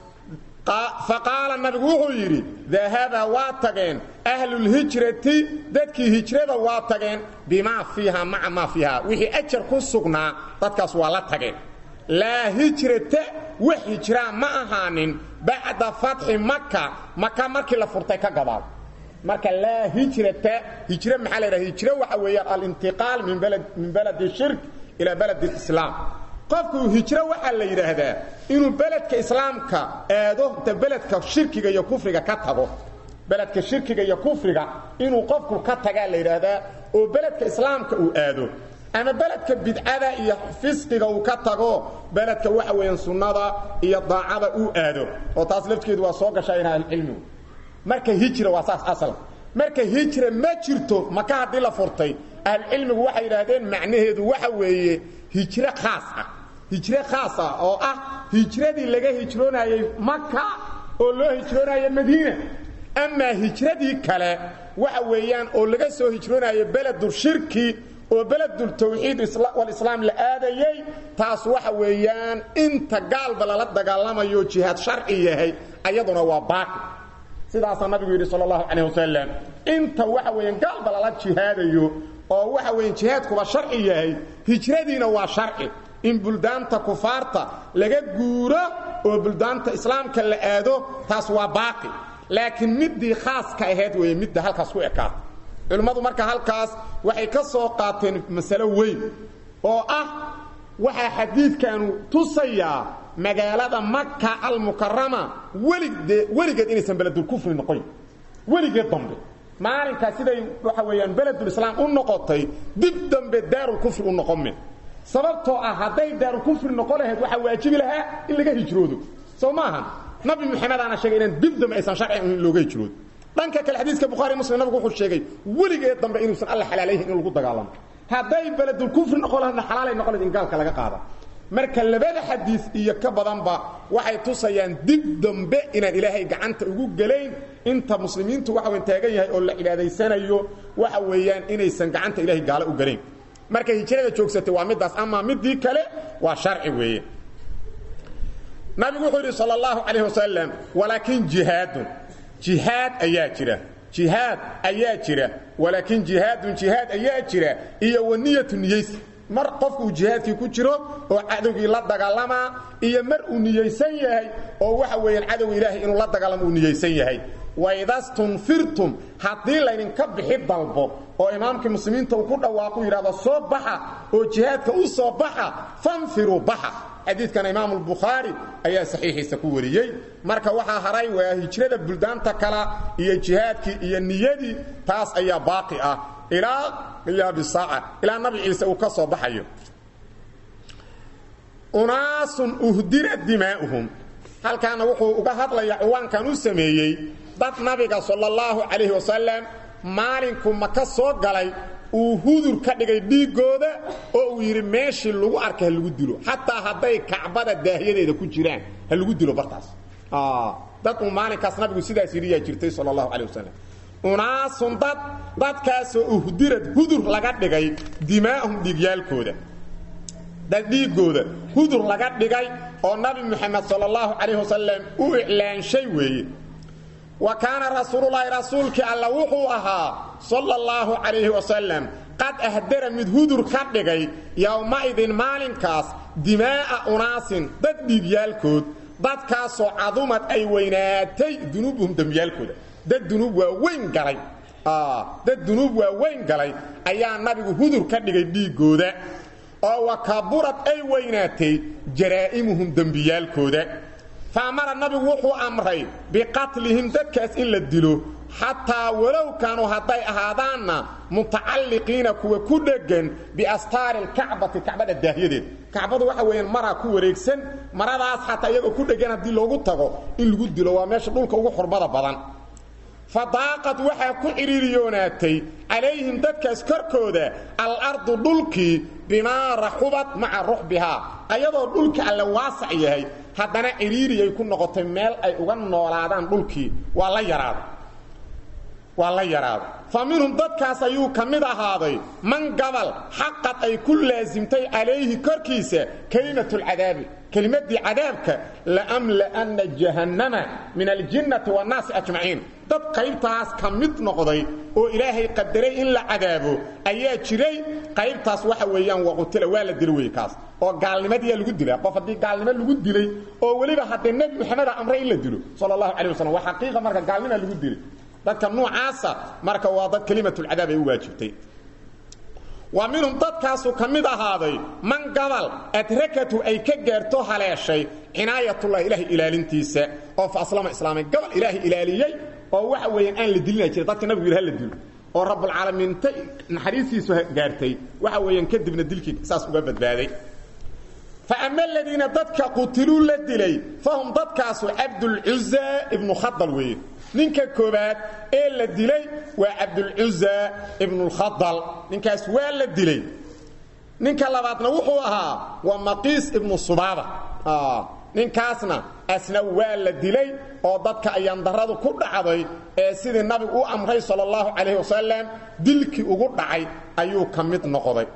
faqaala nabigu wuxuu yidhi dahaba waa tageen ahlulhijrati dadkii hijrada waa tageen bimaa fiiha maca maa fiiha wixii ajar ku sugnaa dadkaas waa la tageen laa hijrata wax hijraa ma ahaanin bacda fatxi maka maka markii la furtay ka gadaal marka laa hijrata hijr maxaa la ydhaha hijro waxa weeyaan alintiqaal min baladi shirk ilaa baladi islaam qofku hijro waxaa la yidhaahdaa inuu beledka islaamka aado inta beledka shirkiga iyo kufriga ka tago beledka shirkiga iyo kufriga inuu qofku ka tagaa la yidhaahdaa oo beledka islaamka uu aado ama beledka bidcada iyo fisqiga uu ka tago beledka waxa weeyaan sunnada iyo daacada uu aado oo taas lafteedu waa soo gashaa in ahlucilmigu marka hijra waa saas asal marka hijra ma jirto maka haddii la furtay ahlucilmigu waxay yidhaahdeen macnaheedu waxa weeye hijro khaas ah hijro khaas ah oo ah hijradii laga hijroonayey maka oo loo hijroonaayo madiina amaa hijradii kale waxa weeyaan oo laga soo hijroonayo beledulshirki oo beledultawxiid walislaam la aadayey taas waxa weeyaan inta gaalba lala dagaalamayo jihaad sharci yahay ayaduna waa baaqi sidaasaa nabigu yidhi sal allahu calayh wasalam inta waxa weeyaan gaalba lala jihaadayo oo waxa weeyaan jihaadkuba sharci yahay hijradiina waa sharci in buldaanta kufaarta laga guuro oo buldaanta islaamka la aado taas waa baaqi laakiin middii khaaska ahayd weeye midda halkaas ku ekaata culimmadu marka halkaas waxay ka soo qaateen masalo weyn oo ah waxaa xadiidkanu tusayaa magaalada maka almukarama weligee weligeed inaysan beledulkufri noqoyn weligeed dambe maalinkaa siday waxa weeyaan beledulislaam u noqotay dib dambe daarulkufri u noqomin sababtoo ah hadday daarulkufri noqon lahayd waxaa waajibi lahaa in laga hijroodo soo maaha nabi maxamedana sheegay inaan dib dambe aysan sharci in looga hijroodo dhanka kale xadiiska bukhaari muslim nabigu wuxuu sheegay weligeed dambe inuusan alla xalaalayhin in lagu dagaalamo hadday beledulkufri noqon lahaydna xalaalay noqon lahayd in gaalka laga qaada marka labada xadiis iyo ka badanba waxay tusayaan dib dambe inaan ilaahay gacanta ugu gelayn inta muslimiintu waxa weyn taagan yahay oo la cibaadaysanayo waxa weeyaan inaysan gacanta ilaahay gaalo u gelayn marka hijrada joogsatay waa midaas ama midii kale waa sharci weeye nabigu wuxuu yidhi sal اllahu calayh wasalam walaakin jihaadun jihaad ayaa jira jihaad ayaa jira walaakin jihaadun jihaad ayaa jira iyo waniyatu niyaysi mar qofku uu jihaadkii ku jiro oo cadowgii la dagaalamaa iyo mar uu niyaysan yahay oo waxa weeyaan cadowga ilaahay inuu la dagaalamo uu niyaysan yahay waidastunfirtum haddii laydinka bixi dalbo oo imaamkii muslimiinta uu ku dhawaaqu yidhahdo soo baxa oo jihaadka u soo baxa fanfiruu baxa xadiidkana imaamu albukhaari ayaa saxiixiisa ku wariyey marka waxaa haray waa hijrada buldaanta kala iyo jihaadkii iyo niyadii taas ayaa baaqi ah ilaa qiyaami saaca ilaa nabi ciise uu ka soo baxayo unaasun uhdira dimaa'uhum halkaana wuxuu uga hadlayaa ciwaankan u sameeyey dad nabiga sala allahu calayhi wasalam maalinku maka soo galay uu hudur ka dhigay dhiiggooda oo uu yidhi meeshii lagu arka ha lagu dilo xataa hadday kacbada daahyadeeda ku jiraan ha lagu dilo bartaas dad uu maalinkaas nabigu sidaas yidhiyaa jirtay sala allahu calay wasalam unaasun dad dadkaasoo uhdirad hudur laga dhigay dimaa'ahum dhiigyaalkooda dad dhiiggooda hudur laga dhigay oo nabi moxamed sala allahu calayh wasalam u iclaanshay weeye wa kaana rasuululaahi rasuulkii alla wuxuu ahaa sala allahu calayhi wasalam qad ahdara mid hudur ka dhigay yowma-idin maalinkaas dimaa'a unaasin dad dhiigyaalkood dadkaasoo cadumad ay weynaatay dunuubuhum dembiyaalkooda dad dunuub waa weyn galay dad dunuub waa weyn galay ayaa nabigu hudur ka dhigay dhiiggooda oo wakaburad ay weynaatay jaraa'imuhum dembiyaalkooda fa amara nabigu wuxuu amray biqatlihim dadkaas in la dilo xataa walow kaanuu hadday ahaadaanna mutacalliqiina kuwa ku dheggan biastaari lkacbati kacbada daahyadeed kacbadu waxa weeyaan maraa ku wareegsan maradaas xataa iyagoo ku dheggan haddii loogu tago in lagu dilo waa meesha dhulka ugu xurmada badan fadaaqad waxaa ku cidhiiriyoonaatay calayhim dadkaas korkooda alardu dhulkii bimaa raxubad maca ruxbihaa ayadoo dhulka alle waasac yahay haddana cidhiiriyay ku noqotay meel ay uga noolaadaan dhulkii waa la yaraaday waa la yaraaday fa minhum dadkaas ayuu ka mid ahaaday man gabal xaqad ay ku laasimtay calayhi korkiisa kelimatulcadaabi kelimadii cadaabka laamla'anna jahannama min aljinnati waannaasi ajmaciin dad qaybtaas ka mid noqday oo ilaahay qadaray in la cadaabo ayaa jiray qaybtaas waxa weeyaan waqutila waa la dilo wey kaas oo gaalnimadiyaa lagu dilaa qof haddii gaalnimo lagu dilay oo weliba haddee nebi moxameda amray in la dilo sala allahu calay wasalam waa xaqiiqa marka gaalnimaa lagu dilay dadka nuucaasa marka waa dad kelimatulcadaab ay u waajibtay wa minhum dadkaasu ka mid ahaaday man gabal adrakatu ay ka gaarto haleeshay cinaayatullah ilaahay ilaalintiisa oo fa aslama islaamay gabal ilaahay ilaaliyey oo waxa weeyaan aan la dilina jira dadka nabigu yidhi ha la dilo oo rabbulcaalamiinta naxariistiisu gaartay waxa weeyaan kadibna dilkii saas uga badbaaday fa ama aladiina dadka qutiluu la dilay fahum dadkaasu cabdulcuza ibnu khadal weeye ninka koobaad ee la dilay waa cabdulcuza ibnulkhadal ninkaas waa la dilay ninka labaadna wuxuu ahaa waa maqiis ibnu subaaba ninkaasna asna waa la dilay oo dadka ayaandaradu ku dhacday ee sidii nabigu u amray sal اllahu calayh wasalam dilkii ugu dhacay ayuu ka mid noqday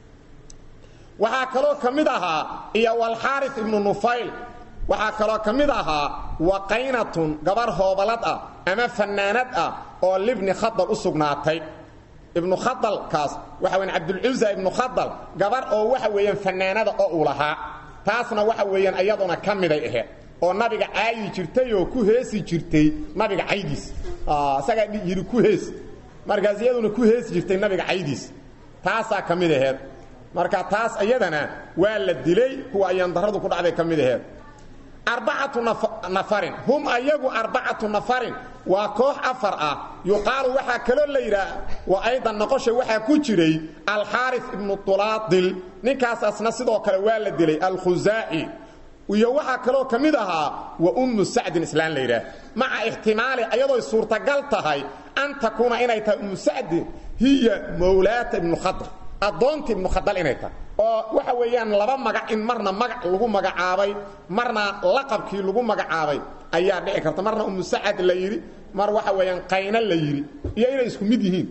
waxaa kaloo ka mid ahaa iyo walxaari ibnu nufayl waxaa kaloo ka mid ahaa waqaynatun gabar hoobalad ah ama fanaanad ah oo libni khadal u sugnaatay ibnu khadalkaas waxa weyan cabdulcuza ibnu khadal gabar oo waxa weeyaan fanaanada oo uu lahaa taasna waxa weeyaan iyaduna ka miday aheed oo nabiga caayi jirtay oo ku heesi jirtay nabiga caydiis isagaa yidhi ku hees markaas iyaduna ku heesi jirtay nabiga caydiis taasaa ka mid aheed marka taas iyadana waa la dilay kuwa ayaan daradu ku dhacday ka mid aheed arbacatu nafarin hum ayagu arbacatu nafarin waa koox afar ah yuqaalu waxaa kaloo la yidhaah wa aydan noqosha waxaa ku jiray alxaari ibnu tulaadil ninkaasasna sidoo kale waa la dilay alkhusaaci iyo waxaa kaloo ka mid ahaa wa ummu sacdin islaan la yidhaah maca ixtimaali ayadooy suurtagal tahay an takuuna inay tahay ummu sacdin hiya mawlaata ibnu khadr addoonta ibnu khadal inay tahay oo waxa weeyaan laba magac in marna magac lagu magacaabay marna laqabkii lagu magacaabay ayaa dhici karta marna umu sacad la yidhi mar waxa weeyaan qayna la yidhi iyo inay isku mid yihiin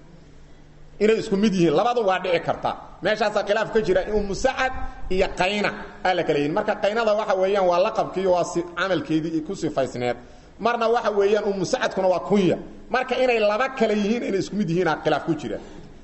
inay isku mid yihiin labadu waa dhici karta meeshaasaa khilaaf ka jira umu sacad iyo qayna aa la kala yihin marka qaynada waxa weeyaan waa laqabkii waa camalkeedii ku sifaysneed marna waxa weeyaan umu sacadkuna waa kunya marka inay laba kale yihiin inay isku mid yihiina khilaaf ku jira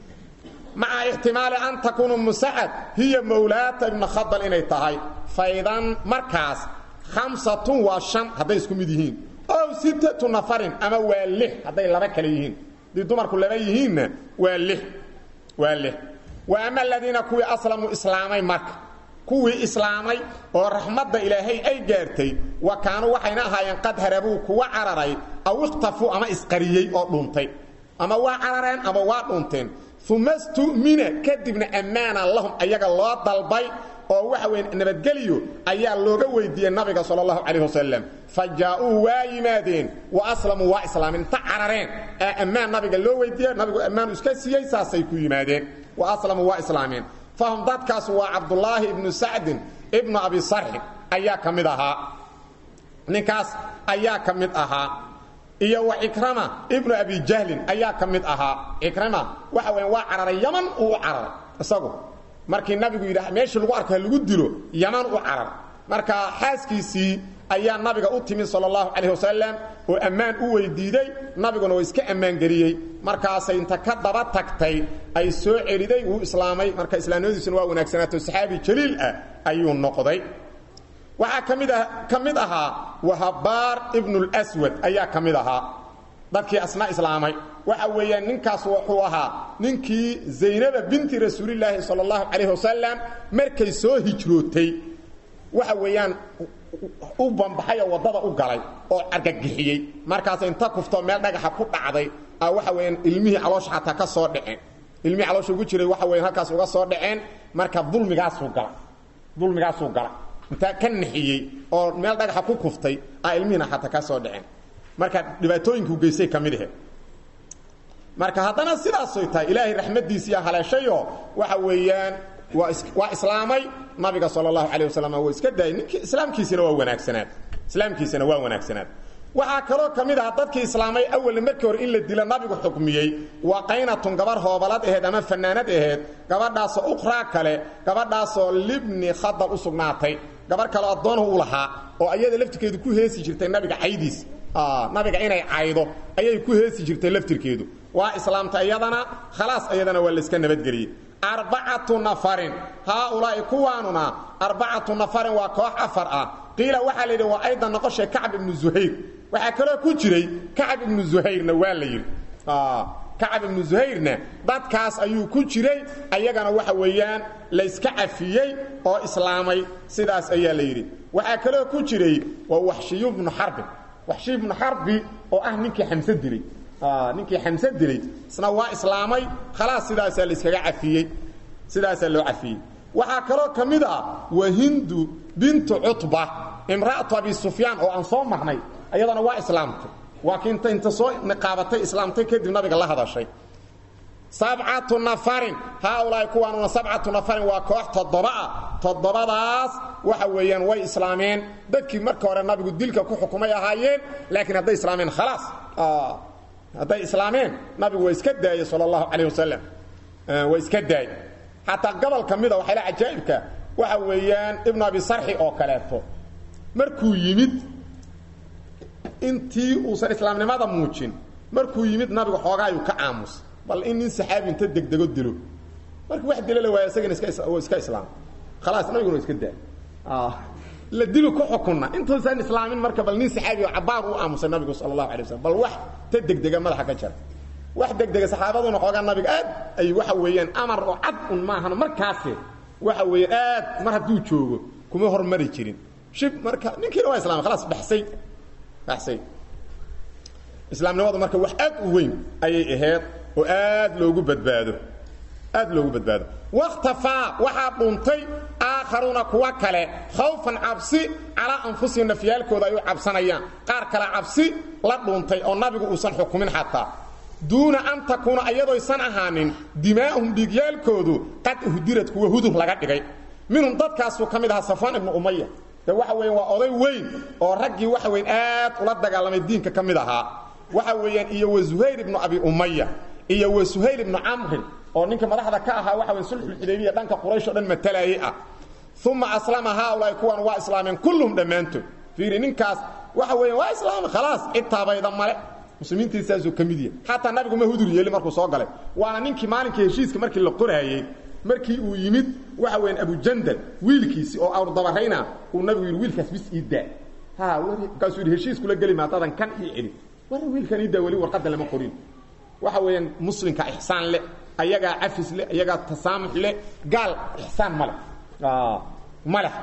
maca ixtimaali an takuuna musacad hiya mawlaata ibna khadal inay tahay faydan markaas khamsatun waa shan hadday isku mid yihiin ow sittatu nafarin ama waa lix hadday laba kale yihiin haddii dumarku laba yihiinna waa lix waa lix wa ama aladiina kuwii aslamuu islaamay marka kuwii islaamay oo raxmadda ilaahay ay gaartay wa kaanuu waxayna ahaayeen qad harabuu kuwa cararay aw ikhtafuu ama isqariyey oo dhuuntay ama waa carareen ama waa dhuunteen uma stumina kadibna ammaana lahum ayaga loo dalbay oo waxa weyn nabadgeliyo ayaa looga weydiiyey nabiga sal allahu calayh wasalam fa jaa-uu waa yimaadeen wa aslamuu waa islaameen ta carareen ee ammaan nabiga loo weydiiye nabigu ammaanu iska siiyey saasay ku yimaadeen wa aslamuu waa islaameen fahum dadkaas waa cabdulaahi ibnu sacdin ibnu abi sarxib ayaa ka mid ahaa ninkaas ayaa ka mid ahaa iyo wa cikrama ibnu abi jahlin ayaa ka mid ahaa cikrama waxa weya waa cararay yaman uu u cararay isagu markii nabigu yidhaah meeshii lagu arko ha lagu dilo yaman u carar marka xaaskiisii ayaa nabiga u timid sal allahu calayh wasalam oo ammaan u weydiiday nabiguna waa iska ammaangeliyey markaasay inta ka daba tagtay ay soo celiday wuu islaamay marka islaamnimadiisuna waa wanaagsanaato saxaabi jaliil ah ayuu noqday waxaa ka mid a ka mid ahaa wahabaar ibnulswad ayaa ka mid ahaa dadkii asna islaamay waxa weeyaan ninkaas wuxuu ahaa ninkii zaynaba binti rasuulilaahi sal allahu calayh wasalam markay soo hijrootay waxa weeyaan u bambaxay oo waddada u galay oo argagixiyey markaas inta kuftoo meel dhagaxa ku dhacday a waxa weeyaan ilmihii caloosha xataa ka soo dhaceen ilmihii caloosha ugu jiray waxa weyan halkaas uga soo dhaceen marka dulmigaasuu gala dulmigaasuu gala intaa ka nixiyey oo meel dhagaxa ku kuftay a ilmihiina xataa ka soo dhaceen marka dhibaatooyinkuu geystay ka mid ahe marka haddana sidaasoy tahay ilaahay raxmadiisiiya haleeshayoo waxa weeyaan waa waa islaamay nabiga sal اlahu alيه waslm waa iska daayay nink islaamkiisina waa wanaagsanaad islaamkiisina waa wanaagsanaad waxaa kaloo ka mid aha dadkii islaamay awalna markii hore in la dilo nabigu xukmiyey waa qaynatun gabar hoobalad aheed ama fanaanad aheed gabadhaasoo ukhraa kale gabadhaasoo libni khadab u sugnaatay gabar kale addoonhu u lahaa oo ayada laftirkeedu ku heesi jirtay nabiga caydiis nabiga inay caydo ayay ku heesi jirtay laftirkeedu waa islaamta iyadana khalaas iyadana waa layska nabadgeliyey arbacatu nafarin haaulaa'i kuwaanuna arbacatu nafarin waa koox afar ah qiila waxaa la yidhi waa aydan noqoshay kacb ibnu zuhayr waxaa kaloo ku jiray kacb ibnu zuhayrna waa la yidhi kacab ibnu zuhayrna dadkaas ayuu ku jiray ayagana waxa weeyaan layska cafiyey oo islaamay sidaas ayaa la yidhi waxaa kaloo ku jiray waa waxshiyu bnu xarbi waxshiy bnu xarbi oo ah ninkii xamse dilay ninkii xamse dilay isna waa islaamay khalaas sidaasaa layskaga cafiyey sidaasaa loo cafiyey waxaa kaloo ka mid ah wahindu bintu cutba imra'atu abi sufyaan oo aan soo marnay ayadana waa islaamtay waa kiinta inta soo niqaabatay islaamtay kadib nabiga la hadashay sabcatu nafarin haaulaai kuwaanuna sabcatu nafarin waa koox toddobaah toddobadaas waxa weeyaan way islaameen dadkii marka hore nabigu dilka ku xukumay ahaayeen laakiin hadday islaameen khalaas hadday islaameen nabigu waa iska daayey sal allahu calayh wasalam waa iska daayey xataa gobol ka mida waxayla cajaa'ibka waxa weeyaan ibnu abi sarxi oo kaleeto markuu yimid intii uusan islaamnimada muujin markuu yimid nabigu xoogaayuu ka aamus bal in nin saxaabi inta degdego dilo markii wax dilo la waaya isagana iska iska islaam khalaas nabiguna waa iska daay la dilu ku xukunna intuusan islaamin marka bal nin saxaabi oo cabaar u aamusay nabigu sala allahu alay waslm bal wax ta degdega madaxa ka jara wax degdega saxaabaduna xoogaa nabiga aad ay waxa weeyaan amar oo cad un maahan markaase waxa weeyaan aad mar hadduu joogo kuma hormari jirin shib marka ninkiina waa islaamay khalaas baxsay baxsay islaamnimadu marka wax aad u weyn ayay ahayd oo aad loogu badbaado aad loogu badbaado wakhtafaa waxaa dhuntay aakharuuna kuwa kale khawfan cabsi calaa anfusihim nafyaalkooda ay u cabsanayaan qaar kale cabsi la dhuntay oo nabigu uusan xukumin xataa duuna an takuuna ayadoysan ahaanin dimaa'uhum dhiigyaalkoodu qad uhdirad kuwa hudur laga dhigay minhum dadkaasuu ka mid ahaa safaan ibnu umaya de waxa weeyaan waa oday weyn oo raggii waxa weyan aad ula dagaalamay diinka ka mid ahaa waxa weeyaan iyo wa zuhayr ibnu abi umaya iyo wa suhayl ibnu camrin oo ninka madaxda ka ahaa waxa weyn sulxulxudaybiya dhanka quraysh o dhan matalaayey ah uma aslama haaulaai kuwan waa islaameen kulluhum dhammaantood fiiri ninkaas waxa weeyaan waa islaamay khalaas cid taabayda male muslimiintii saasuu ka mid yahay xataa nabigu ma hudur yeeli markuu soo galay waana ninkii maalinkii heshiiska markii la qoraayey markii uu yimid waxa weyan abujandal wiilkiisii oo awrdabarayna uu nabigu yidhi wiilkaas bis ii daa ha markaasuu yidhi heshiiskula geli maatadan kan ii celi war wiilkan ii daa weli warqadda lama qorin waxa weeyaan muslimka ixsaan leh ayagaa cafis leh ayagaa tasaamux leh gaal ixsaan ma leh ma leh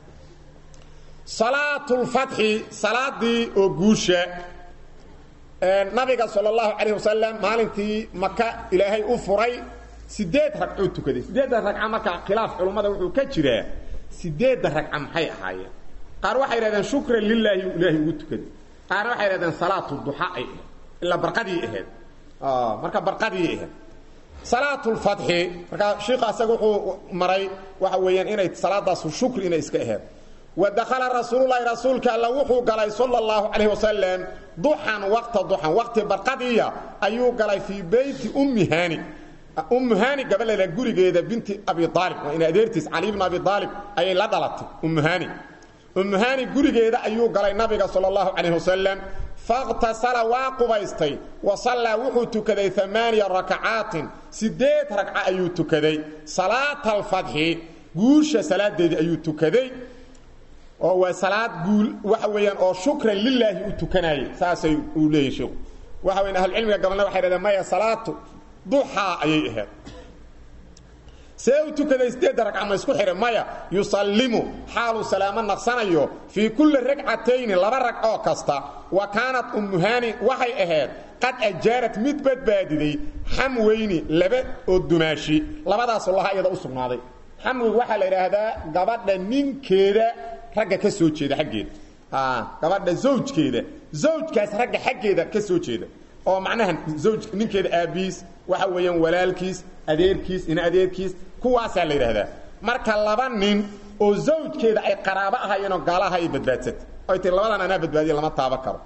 salaatulfatxi salaadii oo guusha nabiga sal اllahu calayh wasalam maalintii maka ilaahay u furay sideed ragcuu tukaday sideedda ragca marka khilaaf culummada wuxuu ka jiraa sideedda ragca maxay ahaayeen qaar waxay yidhahdeen shukran lilaahi ilaahay ugu tukaday qaarna waxay yidhahdeen salaatu duxa ay ahayd ilaa barqadii ahayd marka barqadii ahayd salaatulfatxi markaa shiika asaga wuxuu maray waxa weeyaan inay salaadaasu shukri inay iska ahayd wadakhala rasuululahi rasuulka alla wuxuu galay sala اllahu calayh wasalam duxan waqta duxan waqti barqadiya ayuu galay fii beyti ummi haani ummu haani gabadheeda gurigeeda binti abi aalib waa in adeertiis cali bn abi aalib ayay la dhalatay ummu haani ummu haani gurigeeda ayuu galay nabiga sala اllahu calayh wasalam fakhtasala waa qubaystay wa sallaa wuxuu tukaday amaaniya rakacaatin sideed ragca ayuu tukaday salaata alfatxi guusha salaadeedii ayuu tukaday oo waa salaad guul waxa weeyaan oo shukran lilaahi u tukanayay saasay uu leeyahy sheekhu waxa weyan ahlucilmiga gabalna waxay dhahdeen maya salaatu duxaa ayay ahayd see u tukaday sideedda ragca ma isku xidhay maya yusallimu xaaluu salaamo naqsanayo fii kulli ragcatayni laba rag oo kasta wa kaanat ummuhaani waxay ahayd qad ajaarad mid badbaadiday xamweyni laba oo dumaashi labadaasoo laha iyada u sugnaaday xamwigu waxaa la idhaahdaa gabadha ninkeeda ragga ka soo jeeda xaggeeda gabadha zawjkeeda zawjkaas ragga xaggeeda ka soo jeeda oo macnaha zawj ninkeeda aabbihiis waxa weeyaan walaalkiis adeerkiis ina adeerkiis kuwaasaa la yidhaahdaa marka laba nin oo zawjkeeda ay qaraabo ahayeenoo gaalaha ay badbaadsatay oy tii labadan anaa badbaadiye lama taaba karo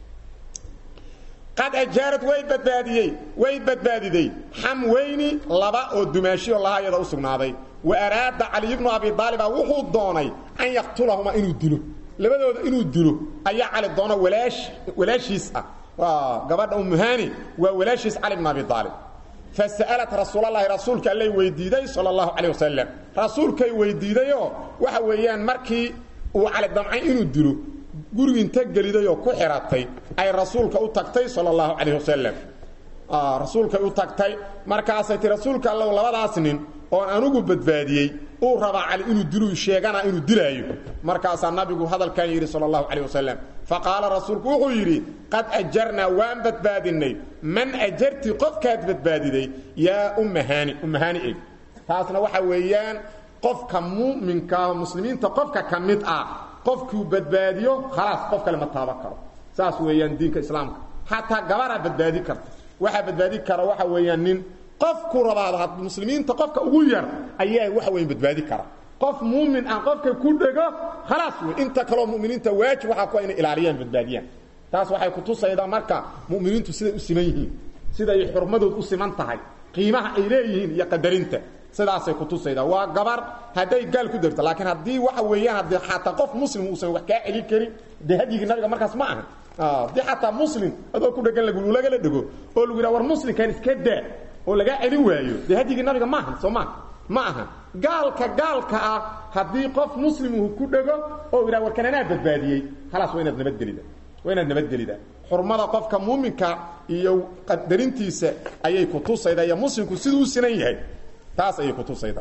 qad ajaarad way badbaadiyey way badbaadiday xamweyni laba oo dumaashiyo laha iyada u sugnaaday wa araada caliy bnu abi aaliba wuxuu doonay an yaqtulahumaa inuu dilo labadooda inuu dilo ayaa cali doono walaash walaashiis ah gabadha umuhani waa walaashiis cali bn abi aalib fasa'alat rasuulalahi rasuulka allay weydiiday sal اlahu calيه wasalam rasuulkay weydiidayoo waxa weeyaan markii uu cali damcay inuu dilo gurigi inta gelidayoo ku xiratay ay rasuulka u tagtay sal اlahu calayh wasalam rasuulkay u tagtay markaasay ti rasuulka allow labadaas nin oon anugu badbaadiyey uu rabaa cali inuu dilu sheegana inuu dilaayo markaasaa nabigu hadalkan yidhi sal اlahu calيه wasalam faqaala rasuulku wuxuu yidhi qad ajarnaa waan badbaadinay man ajarti qofkaad badbaadiday yaa ummahaani ummahaani eg taasna waxa weeyaan qofka mu'minkaa muslimiinta qofka ka mid ah qofkuu badbaadiyo khalaas qof kale ma taaban karo saas weeyaan diinka islaamka xataa gabaraa badbaadi karta waxaa badbaadi kara waxa weeyaan nin qofku rabaado muslimiinta qofka ugu yar ayaa waxa weyan badbaadi kara qof muumin ah qofka ku dhego khalaas wey inta kaloo muminiinta waajib waxaa ku inay ilaaliyaan badbaadiyaan taas waxay kutusaydaa marka muminiintu siday u siman yihiin siday xurmadood u siman tahay qiimaha ay leeyihiin iyo qadarinta sidaasay kutusaydaa waa gabar hadday gaal ku darto laakiin haddii waxa weeyaan haddii xataa qof muslim uusan wax kaa celin karin dee hadyigii nabiga markaas ma aha haddii xataa muslim adoo ku dhegan lagala dhego oo lagu yidhaha war muslimkan iska daa oo lagaa celin waayo dee hadyigii nabiga ma aha soo maa ma aha gaalka gaalka ah haddii qof muslimuhu ku dhego oo yidhaha warkan anaa badbaadiyey khalaas waa inaad nabadgelida waa inaad nabadgelida xurmada qofka muuminka iyo qadarintiisa ayay kutusaydaa iyo muslimku siduu u sinan yahay taas ayay kutusaydaa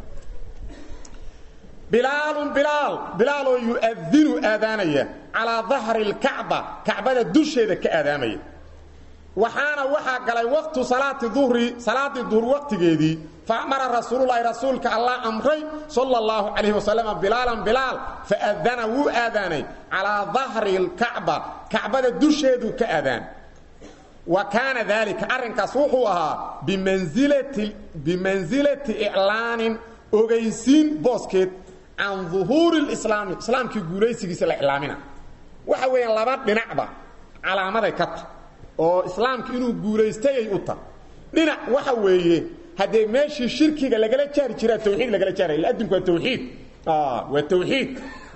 bilaalun bilaal bilaal oo yu'adinu aadaanaya calaa dahri اlkacba kacbada dusheeda ka aadaamaya waxaana waxaa galay waqtu salaati duhri salaadii duhr waqtigeedii faamara rasuululahi rasuulka allah amray sala اllahu calayh wasalam bilaalan bilaal faadana wuu aadaanay calaa dahri اlkacba kacbada dusheeduu ka aadaan wa kaana daalika arrinkaas wuxuu ahaa bimansilati bimansilati iclaanin ogaysiin booskeed can duhuuri اlislaami islaamkii guulaysigiisa la iclaamina waxa weeyaan laba dhinacba calaamaday ka ta oo islaamka inuu guulaystayay u tahay dhinac waxa weeye haddee meeshii shirkiga lagala jaari jiraa tawxiid lagala jaaray ila adinku waa tawxiid waa tawxiid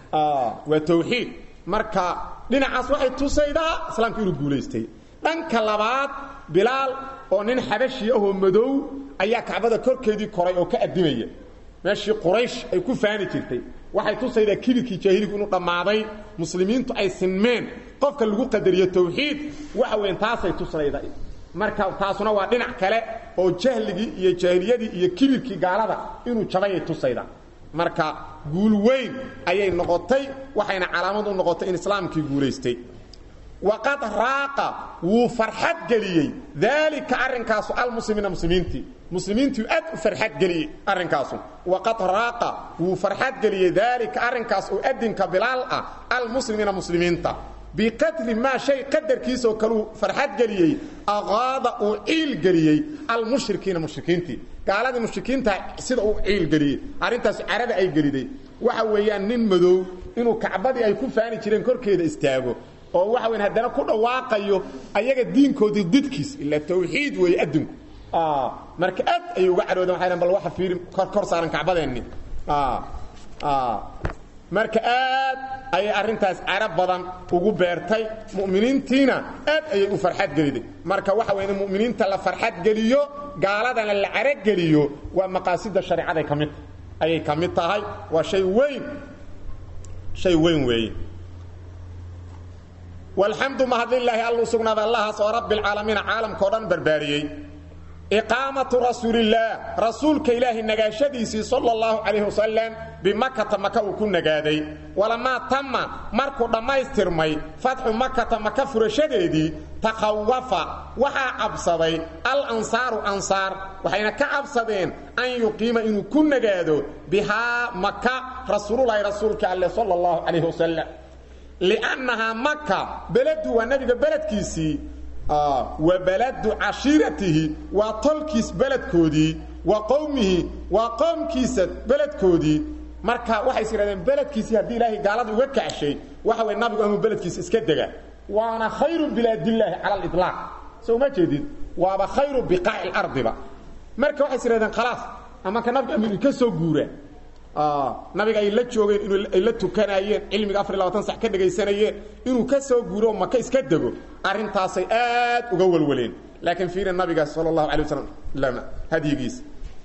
waa tawxiid marka dhinacaas waxay tusaydaa islaamka inuu guulaystay dhanka labaad bilaal oo nin xabashi ahoo madow ayaa kacbada korkeedii koray oo ka addimaya meeshii quraysh ay ku faani jirtay waxay tusaydaa kibirkii jaahiligu inuu dhammaaday muslimiintu ay sinmeen qofka lagu qadariyo tawxiid waxa weyn taasay tusayda marka taasuna waa dhinac kale oo jahligii iyo jaahiliyadii iyo kibirkii gaalada inuu jabayay tusayda marka guul weyn ayay noqotay waxayna calaamad u noqotay in islaamkii guulaystay waqad raaqa wuu farxad geliyey daalika arrinkaasu almuslimiina muslimiintii muslimiintii aad u farxad geliyey arrinkaasu waqad raaqa wuu farxad geliyey daalika arrinkaas oo adinka bilaal ah almuslimiina muslimiinta biqadri maa shay qadarkiisaoo kaluu farxad geliyey aqaada uu ciil geliyey almushrikiina mushrikiintii gaaladii mushrikiinta sida uu ciil geliyey arrintaas carada ay geliday waxa weeyaan nin madow inuu kacbadii ay ku faani jireen korkeeda istaago oo waxa weyn haddana ku dhawaaqayo ayaga diinkoodii didkiis ila tawxiid weeye adinku marka aad ayay uga cadhooden waxay bal waxa fiiri kor kor saaran kacbadeenni marka aad ayay arrintaas carab badan ugu beertay mu'miniintiina aad ayay u farxad geliday marka waxa weyn mu'miniinta la farxad geliyo gaaladana la carageliyo waa maqaasida shareecaday ka mid ayay ka mid tahay waa shay weyn shay weyn weeye walxamdu mahadlilaahi alluu sugnaaday allahaas oo rabbialcaalamiina caalamkao dhan barbaariyey iqaamatu rasuulillaah rasuulka ilaahi nagaashadiisii sala allahu calayhi wasalam bimakata maka uu ku nagaaday walamaa tama markuu dhammaystirmay fatxu makata maka furashadeedii takhawafa waxaa cabsaday al ansaaru ansaar waxayna ka cabsadeen an yuqiima inuu ku nagaado bihaa maka rasuululahi rasuulka alleh sala allahu calayhi wasalam liannahaa maka beladu waa nebiga beledkiisii wa baladu cashiiratihi waa tolkiis beledkoodii wa qowmihi waa qoomkiisa beledkoodii marka waxay is yidhahdeen beledkiisii haddii ilaahay gaalada uga kacshay waxa way nabigu amuu beledkiisa iska dega waana khayru bilaadillaahi cala aliطlaaq soo uma jeedid waaba khayru biqaaci lardiba marka waxay is yidhahdeen khalaas amanka nabiga amuu ka soo guura nabiga ay la joogeen in ay la tukanaayeen cilmiga afar labatan sax ka dhegaysanayeen inuu ka soo guuro maka iska dego arrintaasay aad uga walwaleen laakiin fiiri nabiga sala allahu alay wasalam hadyigiisa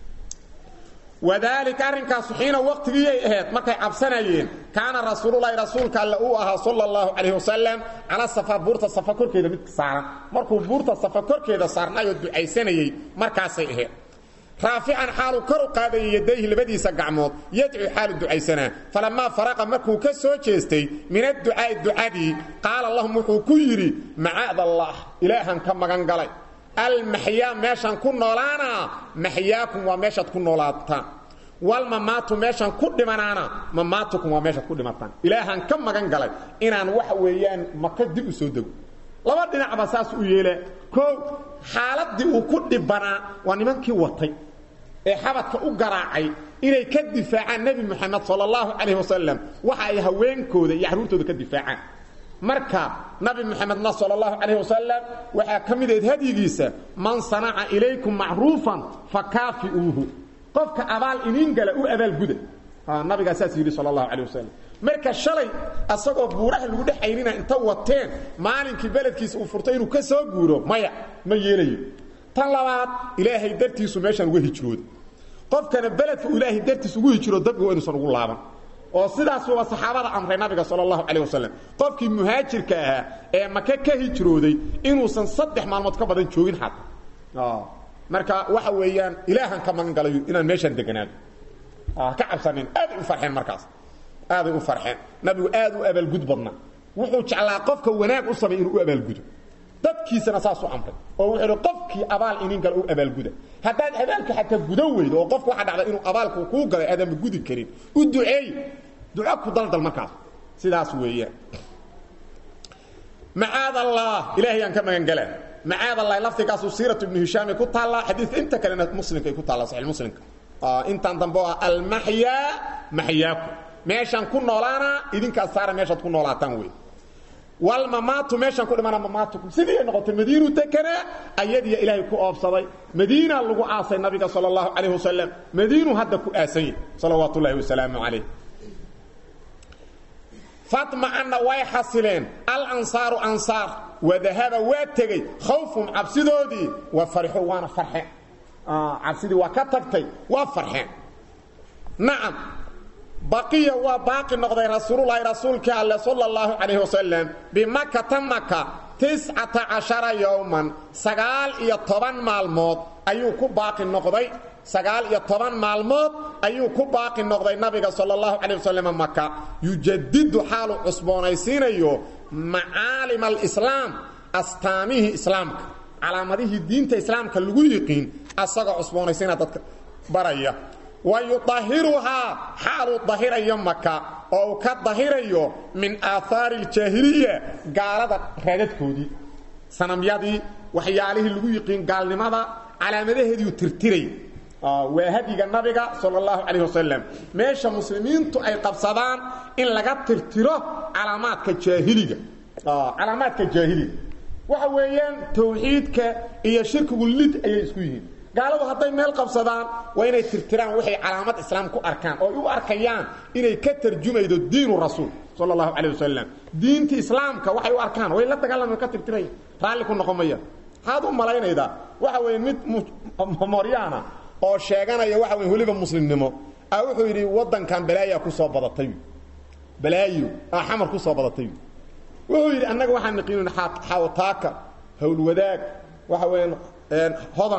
wadaalika arrinkaasu xiina waqtigiiyay ahayd markay cabsanayeen kaana rasuululahi rasuulka alle uu ahaa sala allahu calayhi wasalam cala safa buurta safa korkeeda mid saaran markuu buurta safa korkeeda saarnaayoo ducaysanayey markaasay ahayd raafican xaaluu kor u qaadayay yadayhi labadiisa gacmood yadcuu xaalu ducaysanaa falammaa faraqa markuu ka soo jeestay min adducaa'i ducadii qaala lahum wuxuu ku yidhi macaad allah ilaahan ka magan galay almaxyaa meeshaan ku noolaanaa maxyaakum waa meeshaad ku noolaataan walmamaatu meeshaan ku dhimanaana mamaatukum waa meeshaad ku dhimataan ilaahan ka magan galay inaan waxa weeyaan maka dib u soo dego laba dhinacba saas u yeela koow xaaladii uu ku dhibanaa waa nimankii watay ee xabadka u garaacay inay ka difaacaan nebi moxamed sala allahu calayhi wasalam waxa ay haweenkooda iyo carruurtooda ka difaacaan marka nabi moxamedna sala allahu calayhi wasalam waxaa ka mid ahayd hadyigiisa man sanaca ilaykum macruufan fakaafi'uuhu qofka abaal iniin gala u abaalguda nabigaa saas yidhi sala allahu calayh wasalam marka shalay asagoo buuraha lagu dhex aynina inta wateen maalinkii beledkiisa uu furtay inuu ka soo guuro maya ma yeelayo tan labaad ilaahay dartiisu meeshaan uga hijrooda qofkana beledka uu ilaahay dartiis ugu hijiro dabki waa inuusan ugu laaban oo sidaas waa saxaabada amray nabiga sala allahu calayh wasalam qofkii muhaajirka ahaa ee maka ka hijrooday inuusan saddex maalmood ka badan joogin xad marka waxa weeyaan ilaahan ka magan galayo inaan meeshaan deganaado ka cabsanin aaday u farxeen markaas aaday u farxeen nabigu aad u abaalgud badna wuxuu jeclaa qofka wanaag u samay inuu u abaalgudo dadkiisana saasuu amray oo wuxuu ihi qofkii abaal inin gala u abaalguda haddaad abaalka xataa gudan weydo oo qofka waxa dhacda inuu abaalku kuu galay aadanba gudi karin u duceey duco ku daldal markaas sidaas weeyaan macaad allah ilaahay aan ka magan galaa macaad allah laftigaasu siiratu ibnu hishaam ay ku taallaa xadiidka inta kalena muslimka ay ku taallaa saxiix muslimka intaan dambe oo ah almaxyaa maxyaaku meeshaan ku noolaana idinkaas saara meeshaad ku noolaataan wey walmamaatu meeshaan ku dhimana mamaatukum sidii ay noqotay madiinuu dekanaa ayadiya ilaahay ku oobsaday madiina lagu aasay nabiga sala allahu calayh wasalam madiinuu hadda ku aasan yahy salawaatu ullaahi wasalaamu calayh fatmacanna way xasileen alansaaru ansaar wadahaba waa tegey khawfum cabsidoodii wa farixu waana farxeen cabsidii waa ka tagtay waa farxeen nacam baqiya waa baaqi noqday rasuululahi rasuulkii alle sala allahu calayhi wasalam bimakata maka tiscata cashara yowman sagaal iyo toban maalmood ayuu ku baaqi noqday sagaal iyo toban maalmood ayuu ku baaqi noqday nabiga sala allahu calayh wasalam maka yujadidu xaalu cusboonaysiinayo macaalima alislaam astaamihii islaamka calaamadihii diinta islaamka lagu yiqiin asagoo cusboonaysiina dadka baraya wa yudahiruhaa xaaluu dahirayo maka oo uu ka dahirayo min aahaari aljaahiliya gaalada raadadkoodii sanamyadii waxyaalihii lagu yiqiin gaalnimada calaamadaheediiu tirtiray waa hadyiga nabiga sal اllahu calayh wasalam meesha muslimiintu ay qabsadaan in laga tirtiro calaamaadka jaahiliga calaamaadka jaahiliga waxa weeyaan tawxiidka iyo shirkigu lid ayay isku yihiin gaaladu hadday meel qabsadaan waa inay tirtiraan waxay calaamad islaam ku arkaan oo ay u arkayaan inay ka tarjumaydo diinu rasuul sal اllahu calayh wasalam diinta islaamka waxay u arkaan way la dagaalama ka tirtiraya raalli ku noqon maya maxaad u malaynaydaa waxa weeye mid moryaana oo sheeganaya waxa wey weliba muslimnimo a wuxuu yidhi waddankan balaayaa ku soo badatay balaayo aa xamar ku soo badatay wuxuu yidhi annaga waxaan naqiinin xawtaaka howlwadaag waxa weeyaan hodan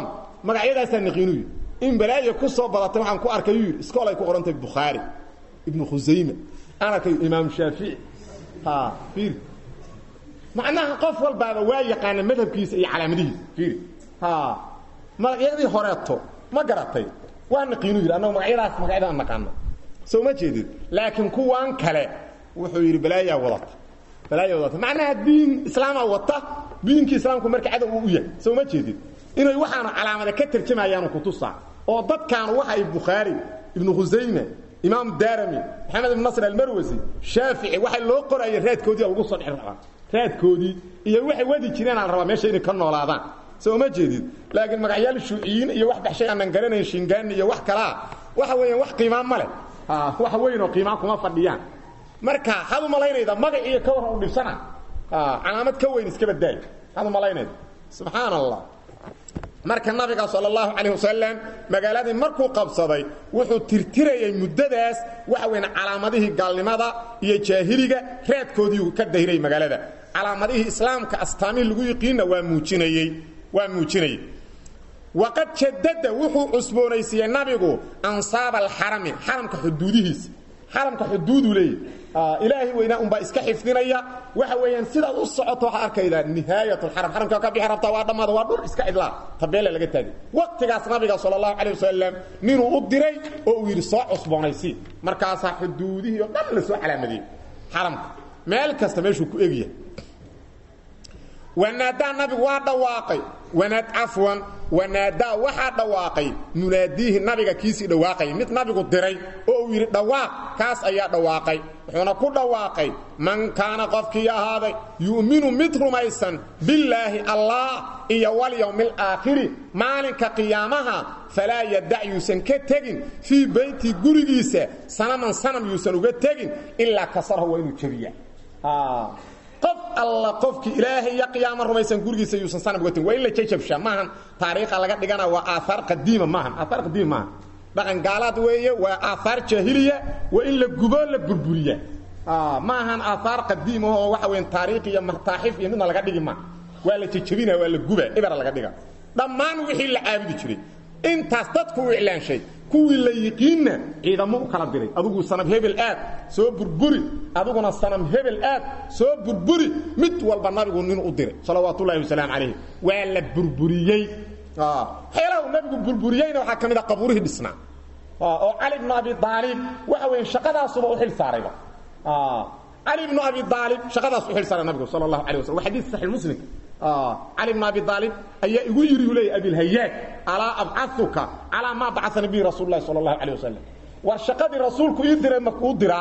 magacyadaasaa naqiinu yidhi in balaayo ku soo badatay waxaan ku arkay yuu yidhi iskool ay ku qoran tahay bukhaari ibnu khusayme aan arkay imaam shaafici ha fiir macnaha qof walbaaba waa yaqaana madhabkiisa iyo calaamadihiisa fiiri ha magacyadii horeeto ma garatay waa naqiinu yidhi annagu magacyadaas magacyadaan naqaana soo ma jeedid laakiin kuwan kale wuxuu yidhi balaayaa wadata balaayaa wadata macnaha diin islaamaa wata diinkii islaamku marka cadow uu u yahay soo ma jeedid inay waxaanu calaamada ka tarjamayaanu kutusaa oo dadkaanu waxa ay bukhaari ibnu khusayme imaam daarami maxamed ibn nasr almarwasi shaafici waxay loo qoraya raadkoodii lagu soo dhex rabaa raadkoodii iyo waxay wadi jireen aan rabaa meesha inay ka noolaadaan soo ma jeedid laakiin magacyaal shuuciyiin iyo wax baxshay aanan garanayn shingaani iyo wax kalaa waxa weeyaan wax qiimaa ma leh wax weyn oo qiimaa kuma fadhiyaan marka had u malaynayda magac iyo ka waran u dhibsana calaamad ka weyn iska badaay had u malaynayda subxaan allah marka nabiga sal اlahu calayh wasalam magaaladii markuu qabsaday wuxuu tirtirayay muddadaas waxa weyn calaamadihii gaalnimada iyo jaahiliga raadkoodiiu ka dahirayay magaalada calaamadihii islaamka astaamihii lagu yiqiinna waa muujinayey waa muujinayey waqad jadada wuxuu cusboonaysiiyey nabigu ansaaba alxarami xaramka xuduudihiisa xaramka xuduudu leeyahy ilaahay weynaa unbaa iska xifdinaya waxa weeyaan sidaad u socoto waxaa arkaydaa nihaayat lxaram xaramka ka bixi rabtaa waa dhammaada waa dhul iska cidlaa tabeele laga taagay waqtigaas nabiga sala allahu calay wasalam ninuu u diray oo uu yidhi soo cusboonaysii markaasaa xuduudihii oo dhan la soo calaamadiyey xaramka meel kasta meeshuu ku egyahay wanaadaa nabigu waa dhawaaqay wanaad cafwan wanaadaa waxaa dhawaaqay munaadiihi nabiga kiisii dhawaaqayay mid nabigu diray oo uu yidhi dhawaaq kaas ayaa dhawaaqay wuxuuna ku dhawaaqay man kaana qofkii ahaaday yu'minu mid rumaysan billaahi allah iyo walyowmi alaakhiri maalinka qiyaamaha falaa yadac yuusan ka tegin fii beyti gurigiisa sanaman sanam yuusan uga tegin ilaa kasarho waa inuu jebiya qof alla qofkii ilaahay iyo qiyaamo rumaysan gurigiisa yuusan sanam uga tegin waa in la jajabsha maahan taariikha laga dhigana waa aahaar qadiima maahan aahaar qadiima maahan dhaqan gaalaad weeye waa aahaar jaahiliya waa in la gubo la burburiya ma ahan aahaar qadiima oo waxa weyn taariikh iyo mataaxif iyo midna laga dhigi maa waa la jajabina waa la guba ibara laga dhiga dhammaan wixii la caabudi jiray intaas dadku u iclaanshay kuwii la yiqiinna ciidamo u kala diray adigu sanam hebel aad soo burburi adiguna sanam hebel aad soo burburi mid walba nabigu nin u diray salawaatullahi wasalaamu calayh waa la burburiyey waxyaalaha uu nabigu burburiyeyna waxaa ka mid a qabuurihii dhisnaa oo cali bnu abi aalib waxa weeye shaqadaasuba u xil saarayba cali bnu abi aalib shaqadaas u xil saaray nabigu sala allahu alay waslam waa xadiis saxiix muslimka cali bn abi aalib ayaa igu yidhi u leeyay abilhayaaj alaa abcauka calaa maa bacana bihi rasuul lahi sal اlahu alيه wasalam war shaqadii rasuulku ii diray makuu diraa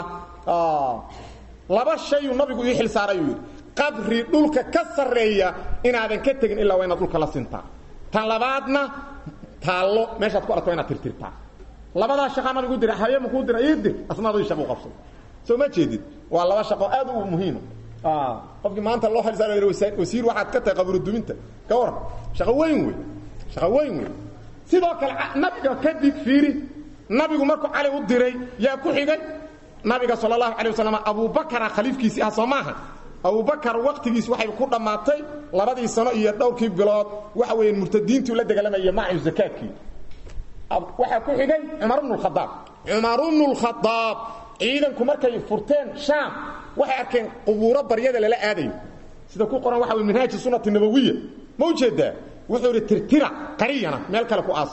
laba shayuu nabigu ii xil saaray uu yidhi qabri dhulka ka sarreeya inaadan ka tegin ilaa waa inaad dhulka la sintaa tan labaadna taallo meeshaad ku aragto waa inaad tirtirtaa labadaa shaqaa nabigu dira haye makuu dira ii dir asnaadii shaqo qabsay soo ma jeedid waa laba shaqo aad u muhiima qofkii maanta loo xilsaar wasiir waxaad ka tahay qaburuduminta ka waran shaqo weyn wey shaqo weyn wey sidoo kale nabiga kadib fiiri nabigu markuu cali u diray yaa ku xigay nabiga sal allahu alay wasalam abubakara khaliifkiisii ah soo maaha abubakar waqtigiis waxay ku dhammaatay labadii sano iyo dhowrkii bilood waxa weeye murtadiintii la dagaalamaya macu zakaadkii waxaa ku xigay cumar bnu khadaab cumar bnu lkhadaab ciidanku markay furteen shaam waxay arkeen qubuuro baryada lala aadayo sida ku qoran waxa wey minhaaji sunati nabawiya ma ujeedaa wuxuu idhi tirtira qariyana meel kale ku aas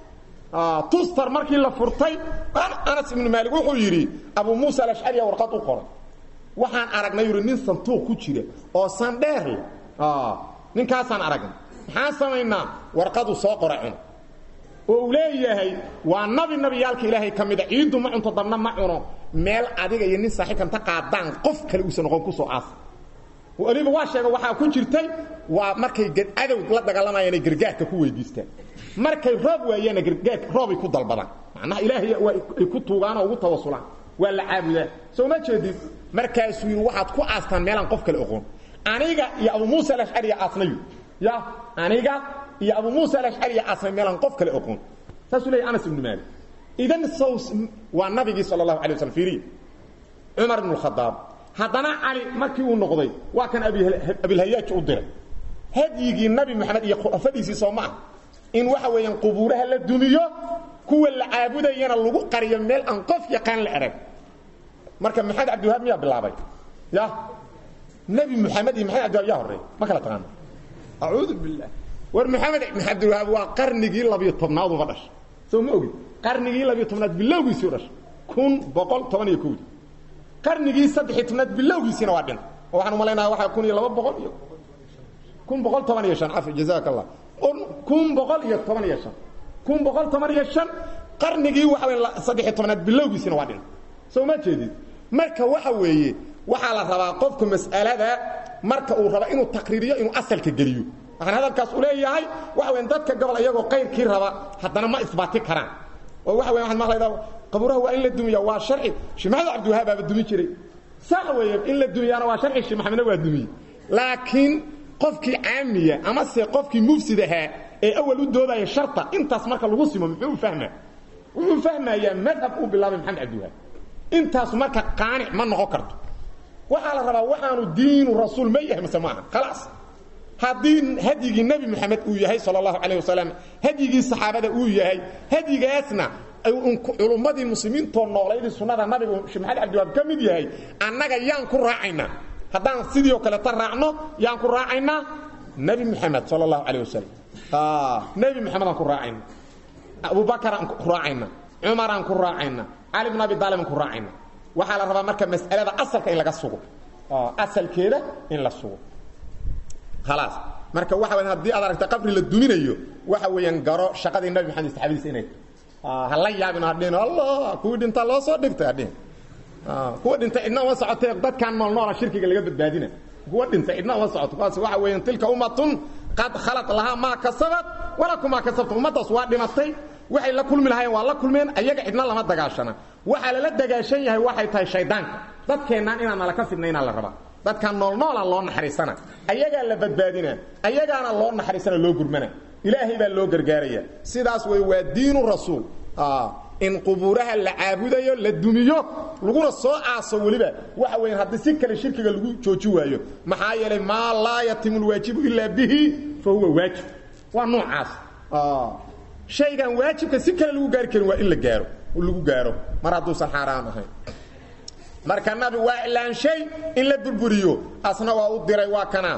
tustar markii la furtay anas ibnu maalik wuxuu yidhi abu muusa alashcariya warqad u qoray waxaan aragnay yidhi nin santuuq ku jira oo sandheer leh ninkaasaan aragnay maxaan samaynaa warqadu soo qoray cun oo uu leeyahay waa nabi nabiyaalka ilaahay ka mida ciiddu ma cunto dabna ma cuno meel adiga iyo nin saaxiibkanta qaadaan qof kale uusan noqon kusoo aas waliba waa sheega waxaa ku jirtay waa markay cadow la dagaalamayaan ay gargaarka ku weydiistaan markay roob waayaana gargaar roobay ku dalbadaan macnaha ilaahay ay ku tuugaan oo ugu tawasulaan waa la caabudaa soo ma jeedid markaasuu yidhi waxaad ku aastaan meelaan qof kale oqoon aniga iyo abu muusa alashcari aasnayu ya aniga iyo abu muusa alashcari aasnay meelaan qof kale oqoon saasuu leeyahy anas ibnu maalik idan saws waa nabigii sal allahu alay waslam fiiriya cumar ibnu khadaab haddana cali markii uu noqday waa kan abilhayaaj u diray hadyigii nabi moxamed iyo khulafadiisii soo ma ah in waxa weeyaan qubuuraha la dumiyo kuwa la caabudayana lagu qariyo meel aan qof yaqaan la arag marka maxamed cabdiwahaab miyaa bilaabay ya nebi moxamed iyo maxamed cabdiwahaab yaa horreey ma kala taqaana acuudu billah war maxamed cabdiwahaab waa qarnigii labiyo tobnaad uba dhashay soo ma ogid qarnigii labiyo tobnaad bilowgiisii u dhashay kun boqol toban iyo kowdii qarnigii saddexiy tobnaad bilowgiisiina waa dhin oo waxaan umalaynaa waxaa kun iyo laba boqol iyo kun boqol toban iyo shan cafi jazaaka allah kun boqol iyo toban iyo shan kun boqol toban iyo shan qarnigii waxa wey saddexiy tobnaad bilowgiisiina waa dhin soo ma jeedid marka waxa weeye waxaa la rabaa qofku mas'alada marka uu raba inuu taqriiriyo inuu asalka geliyo waxaan hadalkaas u leeyahay waxa weyn dadka gobol iyagoo qayrkii raba haddana ma isbaati karaan oo waxa weya waxaad maqlaydaa qabuuraha waa in la dumiya waa sharci sheekh maxamed cabdiwahaab aaba dumin jiray sax weeye in la dumiyaana waa sharci sheekh maxamedna waa dumiyey laakiin qofkii caamiya ama se qofkii mufsid ahaa ee awal u doodaya sharta intaas marka lagu simo muxuu u fahmaa wuxuu fahmayaa madhab uu bilaabay maxamed cabdiwahaab intaas marka qaanic ma noqon karto waxaa la rabaa waxaanu diinu rasuul ma yahay mase maaha khalaas haddii hadyigii nebi moxamed uu yahay sal allahu calayh wasalam hadyigii saxaabada uu yahay hadyigaasna culummadii muslimiintoo noolaydii sunnada nabigu sheekh maxamed cabdiwaab ka mid yahay annaga yaan ku raacaynaa haddaan sidii oo kaleeta raacno yaan ku raacaynaa nebi moxamed sal allahu calayh wasalam nebi moxamed aan ku raacayna abubakar aan ku raacayna cumaraan ku raacayna cali bn abi daalib aan ku raacayna waxaa la rabaa marka mas'alada asalka in laga sugo asalkeeda in la sugo khalaas marka waxa weyan haddii aad aragta qabri la duminayo waxa weeyaan garo shaqadii nabi maxamed saxaabadiisa inay ha la yaabin hadhin allah kuwii dhintaa loo soo dhigtay hadhin kuwa dhintay cidna uma socotee dadkaan nool noola shirkiga laga badbaadina kuwa dhintay cidna uma socoto kuwaas waxa weeyaan tilka ummatun qad khalaq lahaa maa kasabat walakum maa kasabtum ummaddaas waa dhimatay waxay la kulmi lahaayeen waa la kulmeen ayaga cidna lama dagaashana waxaa lala dagaashan yahay waxay tahay shaydaanka dadkeennaan inaan nala ka fidnaynaa la rabaa dadkan noolnoola loo naxariisana ayagaa la badbaadina ayagaana loo naxariisana loo gurmana ilaahay baa loo gargaaraya sidaas wey waa diinu rasuul in qubuuraha la caabudayo la dumiyo laguna soo aaso weliba waxa weya haddii si kale shirkiga lagu jooji waayo maxaa yeelay maa laa yatimu lwaajibu ilaa bihi fa huwa waajib waa noocaas shaygan waajibka si kale lagu gaari karin waa in la gaaro lagu gaaro mar hadduusan xaaraam ahayn marka nabi waa ilaanshay in la burburiyo asna waa u diray waa kana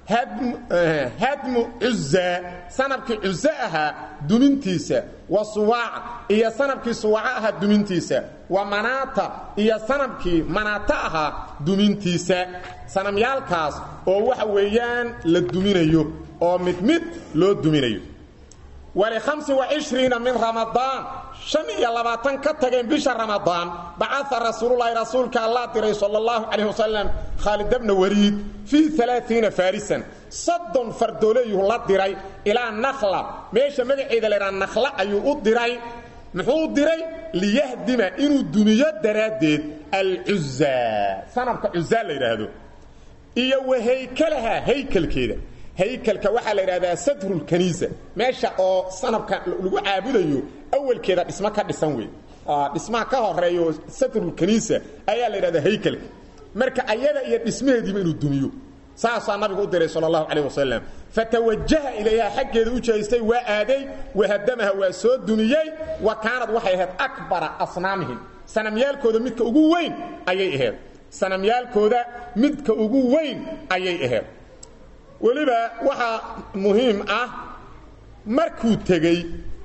hadmu cuza sanabkii cuze ahaa dumintiisa wa suwaac iyo sanabkii suwaco ahaa dumintiisa wa manaata iyo sanabkii manaata ahaa dumintiisa sanamyaalkaas oo waxa weeyaan la duminayo oo mid mid loo duminayo walihamsi waishriina min ramadaan shan iyo labaatan ka tageen bisha ramadaan bacaa rasuululahi rasuulka allah diray sal اllahu calayh wasalam khaalid bna wariid fii alaaiina farisan soddon fardooleeyuu la diray ilaa nakhla meesha magaceeda laydhaha nakhla ayuu u diray muxuu u diray liyahdima inuu dumiyo daraaddeed alcuza sanabka cuza la yidhaahdo iyo wahaykalaha haykalkeeda haykalka waxaa la yidhahdaa sadrulkaniisa meesha oo sanabka lagu caabudayo awalkeeda dhismo ka dhisan wey dhismaha ka horeeyo sadrulkaniisa ayaa la yidhahdaa haykalka marka ayada iyo dhismaheediiba inuu dumiyo saasaa nabigu u diray sal allahu calayh wasalam fatawajaha ilayha xaggeeda u jeestay waa aaday wahadamaha waa soo dumiyey wa kaanad waxay ahayd akbara asnaamihim sanamyaalkooda midka ugu weyn ayay ahayd sanamyaalkooda midka ugu weyn ayay ahayd weliba waxaa muhiim ah markuu tegey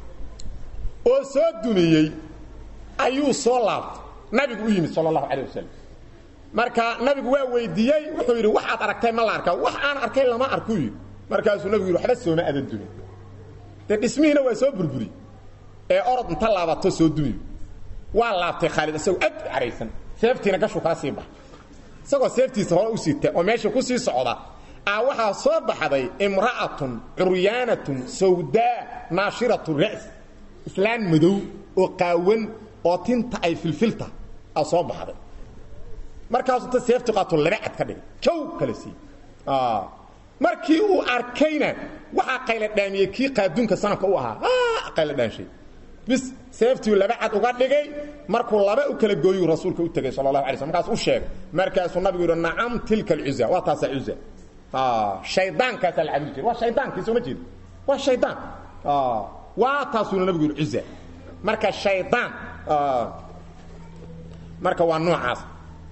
oo soo dumiyey ayuu soo laabtay nabigu u yimid sal اlahu alيه wasalam marka nabigu waa weydiiyey wuxuu yidhi wax aad aragtay ma la arkaa wax aan arkay lama arku yidhi markaasuu nabigu yidhi waxba sooma adan dumin dee dhismihiina waa soo burburi ee orod inta laabato soo dumiyo waa laabtay khaalid isagoo aad u caraysan seeftiina gashuu kala sii baxa isagoo seeftiisa hore u siita oo meesha ku sii socda a waxaa soo baxday imra'atun curyaanatun sawdaa naashiratu ra's islaan madow oo qaawan oo tinta ay filfilta a soo baxday markaasuu ta seefti qaato laba cad ka dhigay jow kala sii markii uu arkayna waxaa qayla dhaamiyey kii qaaduunka sanabka u ahaa qayla dhaanshay bis seeftii laba cad uga dhigay markuu laba u kala gooyuu rasuulka u tegay sal اlahu alay sl markaas u sheegay markaasuu nabigu yidhi nacam tilka alcuza waa taasaa cuza shaydaankaasaa la cabudi jiray waa shaydaankii soo ma jeeda waa shaydaan waa taasuuna nabigu yidhi cuza marka shaydaan marka waa noocaas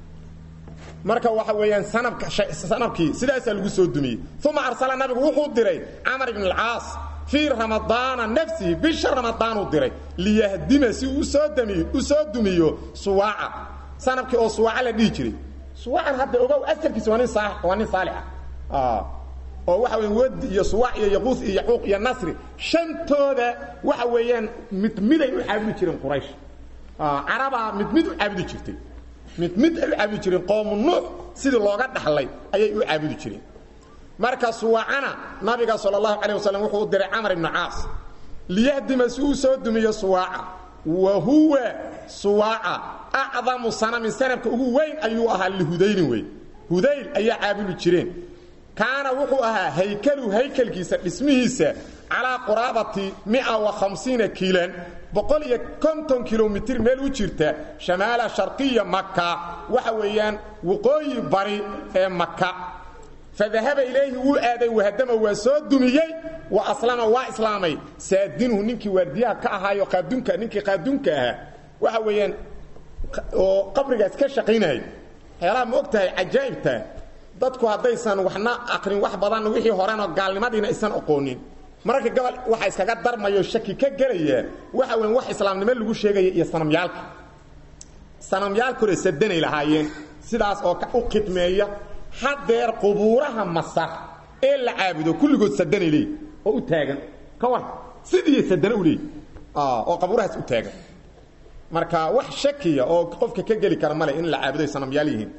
marka waxa weeyaan sanabka sanabkii sidaasaa lagu soo dumiyey uma arsala nabigu wuxuu diray camar ibn alcaas fii ramadaana nafsihi bisha ramadaanuu diray liyahdima si uu usoo damiyo u soo dumiyo suwaaca sanabkii oo suwaaca la dhihi jiray suwaacan hadda ogow asalkiisa waa nin saa waa nin saalix ah oo waxa weyan wadi iyo suwaac iyo yaquus iyo yacuuq iyo nasri shantooda waxa weeyaan mid miday u caabudi jireen quraysh carabaa mid mid u caabudi jirtay mid mid ay u caabudi jireen qoomu nuux sidii looga dhaxlay ayay u caabudi jireen marka suwaacana nabiga sal اlahu alيه waslm wuxuu u diray camar ibnu caas liyahdima si uu soo dumiyo suwaaca wa huwa suwaaca acdamu sanamin sanabka ugu weyn ayuu ahaa lihudaylin wey hudayl ayaa caabudi jireen kaana wuxuu ahaa haykalu haykalkiisa dhismihiisa calaa quraabati mia وahamsiina kiilan boqol iyo konton kilomitr meel u jirta shamaala sharqiya maka waxa weeyaan waqooyi bari ee maka fadahaba ilayhi wuu aaday wahadama waa soo dumiyey wa aslama waa islaamay saadinuhu ninkii waardiyaha ka ahaayo qaadunka ninkii qaadunka ahaa waxa weeyaan oo qabrigaas ka shaqaynayay waxyaalaha ma og tahay cajaa'ibta dadku haddaysan waxna aqrin wax badan wixii horena gaalnimadiina aysan aqoonin mararka gobol waxa iskaga darmayo shaki ka gelaya waxa weyn wax islaamnimo lagu sheegaya iyo sanamyaalka sanamyaalka hore sadanay lahaayeen sidaas oo u khidmeeya haddeer qubuuraha masar ee la caabudo kulligood sadanay leey oo u taagan ka war sidii sadana u leey oo qabuurahaas u taagan marka wax shakiya oo qofka ka geli kara male in la caabudo ay sanamyaal yihiin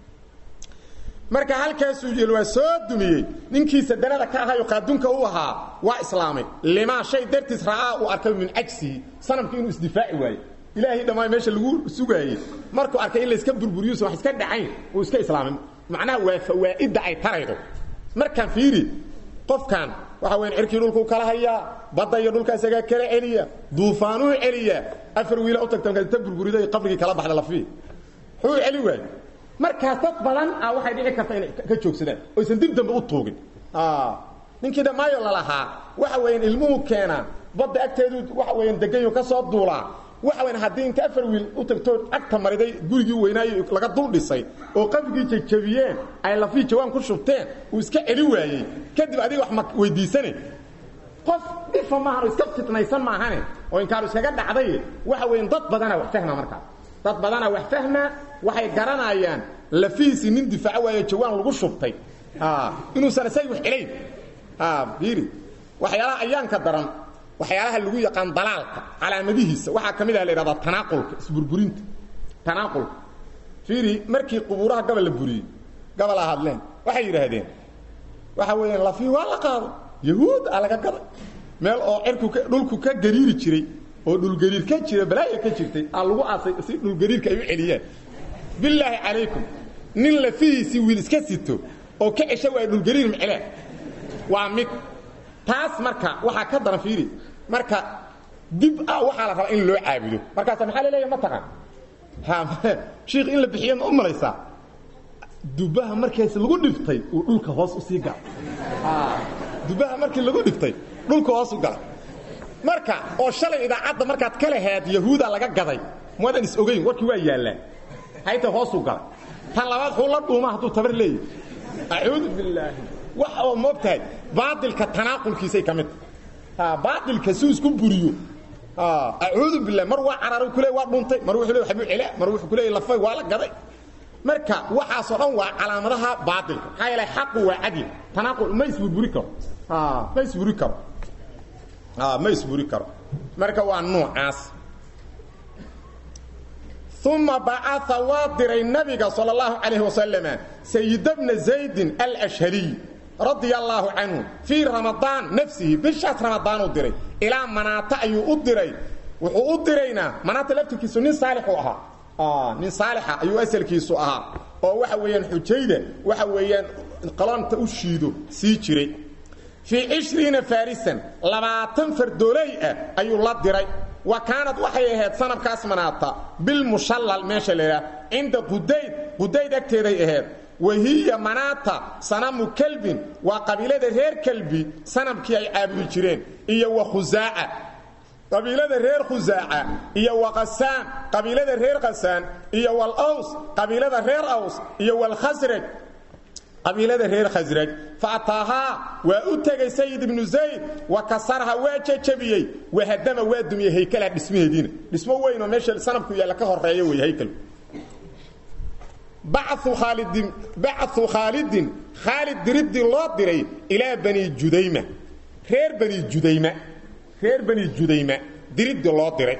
marka halkaasuu yeel waa soo dumiyey ninkii sadanada ka ahayo qaadunka u ahaa waa islaamay limaa shay dartiis ra'aa uu arkay min cajsihi sanamku inuu isdifaaci waayo ilaahay dhammaan meesha lagu sugaayey markuu arkay in layska burburiyuusan wax iska dhacayn uu iska islaamay macnaha waa fawaa'idda ay taraydo markaan fiiri qofkan waxa weyn cirkii dhulkuu kala hayaa badda iyo dhulka isagaa kala celiya duufaanuu celiya afar wiila u tagta markaas ta burburido qabrigii kala baxda lafii wuxuu celi waayo markaas dad badan ah waxay dhici karta inay ka joogsadaan oysan dib dambe u tuugin ninkii dhammaayo lalahaa waxa weeyaan ilmuhu keenaa badda agteedu waxa weeyaan deganyo ka soo duulaa waxa weyn haddii inta afar wiil u tagtoo agta mariday gurigii weynaayo laga dul dhisay oo qabrigii jajabiyeen ay lafii jawaan ku shubteen uu iska celi waayey kadib adiga wax ma weydiisane qof dhifa maahan oo iska fitnaysan maahane oo inkaaru iskaga dhacday waxa weyn dad badanaa wax fahma markaas dad badanaa wax fahma waxay garanayaan lafihiisii nin difaaco waayo jawaan lagu shubtay inuusan isag wax celayn fiiri waxyaalaha ayaanka daran waxyaalaha lagu yaqaan dalaalka calaamadihiisa waxaa ka mid ah la yidhahdaa tanaaqulka isburburinta tanaaqulka fiiri markii qubuuraha gabal la buriyey gabalaa hadleen waxay yidhaahdeen waxa weeyaan lafii waa la qaado yahuud a laga gaday meel oo cirku ka dhulku ka gariiri jiray oo dhulgariir ka jira balaaya ka jirtay aa lagu aasay si dhulgariirka ay u celiyaan bilaahi calaykum nin lafihiisii wiil iska sito oo ka cesha waaya dhulgariir mceleen waa mid taas marka waxaa ka daran fiiri marka dib ah waxaa la rabaa in loo caabudo markaasa maxaa laleeya ma taqaan shiikh in la bixiyo ma u malaysaa dubaha markaas lagu dhiftay uu dhulka hoos usii gala dubaha markii lagu dhiftay dhulka hoos u gala marka oo shalay idaacadda markaad ka laheed yahuuda laga gaday maadan is ogayn warkii waa yaallaan hayta hoos u gala tan labaad xuu la dhuuma hadduu tabar leeyahy acuudu bilaahi wax oo moogtahay baailka tanaaqulkiisay ka mid tahay baailka si isku buriyo acuudu bilah mar waa cararay kule waa dhuntay mar wuxuu le waxbuu cela mar wuxuu ku leeyay lafay waa la gaday marka waxaasoo dhan waa calaamadaha baailka maxaa yeelay xaqu waa cadli tanaaqul ma isburburi karo ma isburi karo ma isburi karo marka waa nuucaas uma bacaa waa diray nabiga sal اllahu calayh wasalama sayid bna zaydin alashhaliy radia allaahu canhu fii ramadaan nafsihi bishaas ramadaanuu diray ilaa manaata ayuu u diray wuxuu u diraynaa manaata laftirkiisu nin saalixuu ahaa nin saalixa ayuu asalkiisu ahaa oo waxa weeyaan xujayda waxa weeyaan qalonta u shiido sii jiray fii cishriina farisan labaatan fardooley ah ayuu la diray wa kaanad waxay ahayd sanabkaas manaata bilmushallal meesha la idhaah cinda qudayd qudayd agteeday ahayd wahiya manaata sanamu kelbin waa qabiilada reer kelbi sanamkii ay caabudi jireen iyo wa khusaaca qabiilada reer khusaaca iyo wa qasaan qabiilada reer qasaan iyo wal aws qabiilada reer aws iyo walkhasraj qabiilada reer khasraj fa ataahaa waa u tegay sayid ibnu zayd wa kasarha waa jajabiyey wahadama waa dumiyey haykalaha dhismaheediina dhismo weynoo meesha sanabku yaalla ka horeeya wey haykalku bacuu khaalidin bacuu khaalidin khaalid diriddii loo diray ilaa bani judayma reer bani judayma reer bani judayma diriddii loo diray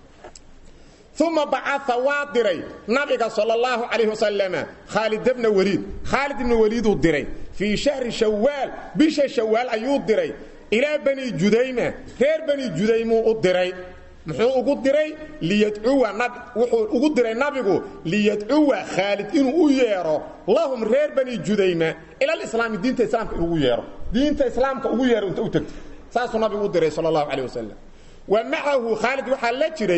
uma bacaa waa diray nabiga sal اllahu calayh wasalama khaalid bna waliid khaalid ibna waliiduu diray fii shahri shawaal bisha shawaal ayuu diray ilaa bani judayma reer bani judaymuu u diray muxuu ugu diray liyadcuwa wuxuu ugu diray nabigu liyadcuwa khaalid inuu u yeedho lahum reer bani judayma ilalislaami diinta islaamka inugu yeedho diinta islaamka ugu yeedho inta u tagto saasuu nabigu u diray sal اllahu calayh wasalam wa macahu khaalid waxaa la jiray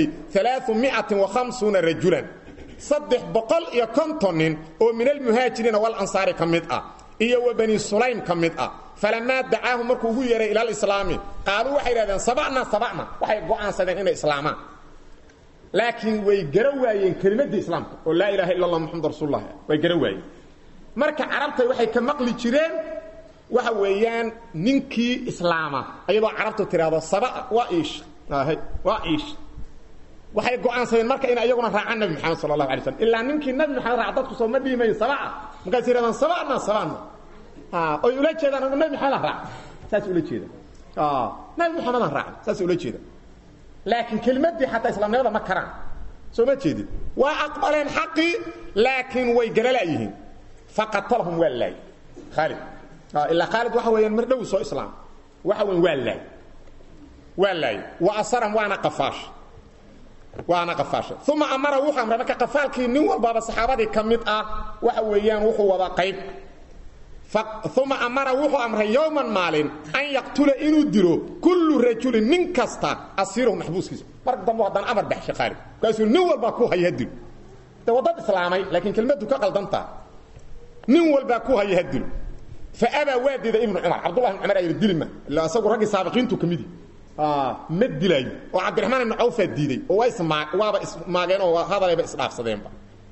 rajulan saddex boqol iyo konton nin oo min almuhaajiriina walansaari ka mid ah iyo wa bani sulaym ka mid ah falamaa dacaahu markuu ugu yeehay ila alislaami qaaluu waxay idhahdeen sabacna sabacna waxay go'aansadeen inay islaamaan laakiin way gara waayeen kelimadii islaamka oo laa ilaha illa allah muxamad rasuullah way gara waayeen marka carabtay waxay ka maqli jireen waxa weeyaan ninkii islaama ayadoo carabtu tiraahdo saba waa iish waa iish waxay go'aansadeen marka in ayaguna raacaan nabi maxamed sal allahu alay slam ilaa ninkii nabi maxamed raac dadku soo ma dhiimayo sabaa markaas yidhahdaan sabana sabana oy ula jeedaan anu nabi maxamed raac saas ula jeeda nabi maxamedaan raac saas ula jeeda laakiin kelimadii xataa islaamnimada ma karaan soo ma jeedid waa aqbaleen xaqii laakiin way garalaayihiin faqatalahum waa laayay khaalid ilaa khaalid waxa weeyaan mar dhow soo islaam waxa weyn waa laay waa laay wa asaram waana qafaash waana qafaashay uma amara wuxuu amray marka qafaalkii nin walbaaba saxaabadii ka mid ah waxa weeyaan wuxuu wada qayb uma amara wuxuu amray yowman maalin an yaqtula inuu dilo kullu rajulin nin kasta asiirahu maxbuuskiisa mar dambe haddana amar baxshay khaalid markaasuu nin walbaa ku haya hadilo de waddad islaamay laakiin kelmaddu ka qaldantaa nin walbaa ku haya hadilo fa abaa waa diiday ibnu cumar cabdullah ibn cumar ayidhi dilima illa asagu raggii saabiqiintu ka midi ma dilaayo oo cabdiraxmaan ibnu cawfaa diiday oo waaba ismaageen oo hadalayba isdhaafsadeenba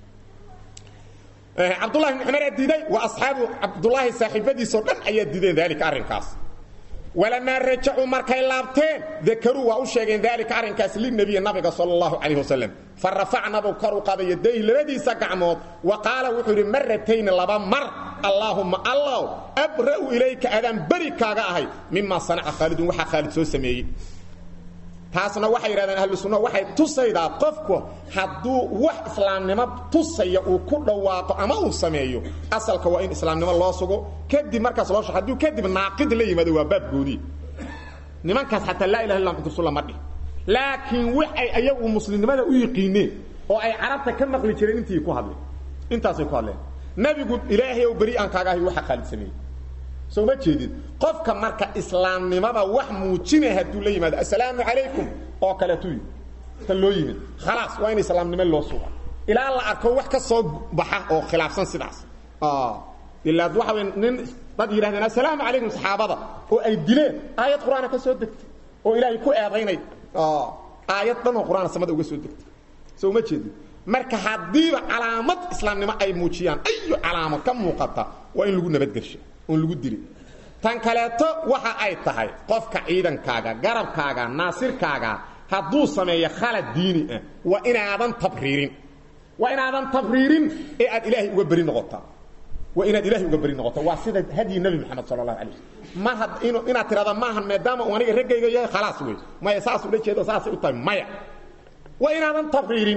cabdulahi ibn cumaraa diiday wa asxaabu cabdulaahi saaxiibadiisoo dhan ayaa diideen daalika arrinkaas walamaa rajacuu markay laabteen dakaruu waa u sheegeen daalika arrinkaas linabiyi nabiga sal allahu calayh wasalam fa rafacnabu kor u qaday yadayhi labadiisa gacmood wa qaala wuxuu yidhi maratayni laba mar allaahumma allaw abra'u ilayka adaan beri kaaga ahay mimaa sanaca khaalidun waxaa khaalid soo sameeyey taasna waxay yidhahdeen ahlu sunna waxay tusaydaa qofku hadduu wax islaamnimo tusaya uu ku dhawaaqo ama uu sameeyo asalka waa in islaamnimo loo sugo kadib markaas loo shao hadduu kadib naaqid la yimaado waa baabgoodii nimankaas xataa laa ilaha illa muxamad rasulullah ma dhih laakiin waxay ayagu muslimnimada u yiqiineen oo ay carabta ka maqli jireen intii ku hadleen intaasay ku hadleen nabigu ilaahay ow beri aan kaaga ahay waxa khaalid sameeyey soo ma jeedid qofka marka islaamnimada wax muujina hadduu la yimaado assalaamu calaykum oo kaleetu yimid ta loo yimid khalaas waa in islaamnimo loo suga ilaa la arko wax ka soo baxa oo khilaafsan sidaas ilaa waxa wey nin dad yidhahdeen assalaamu calaykum saxaabada oo ay dileen aayad qur-aana ka soo degtay oo ilaahay ku eedaynay aayad dhan oo qur-aana samada uga soo degtay soo ma jeedid marka haddiiba calaamad islaamnimo ay muujiyaan ayu calaamad ka muuqata waa in lagu nabadgelsha oon lagu dilin tan kaleeto waxa ay tahay qofka ciidankaaga garabkaaga naasirkaaga hadduu sameeyo khalad diini ah waa inaadan tabriirin waa inaadan tabriirin ee aad ilaahay uga beri noqotaa waa inaad ilaahay uga beri noqota waa sida hadyi nebi moxamed sala allahu alay waslm ma had in inaad tidhahda maahan maadaama uu aniga raggayga yahay khalaas wey maya saas ula jeedo saasay u tahay maya waa inaadan tabriirin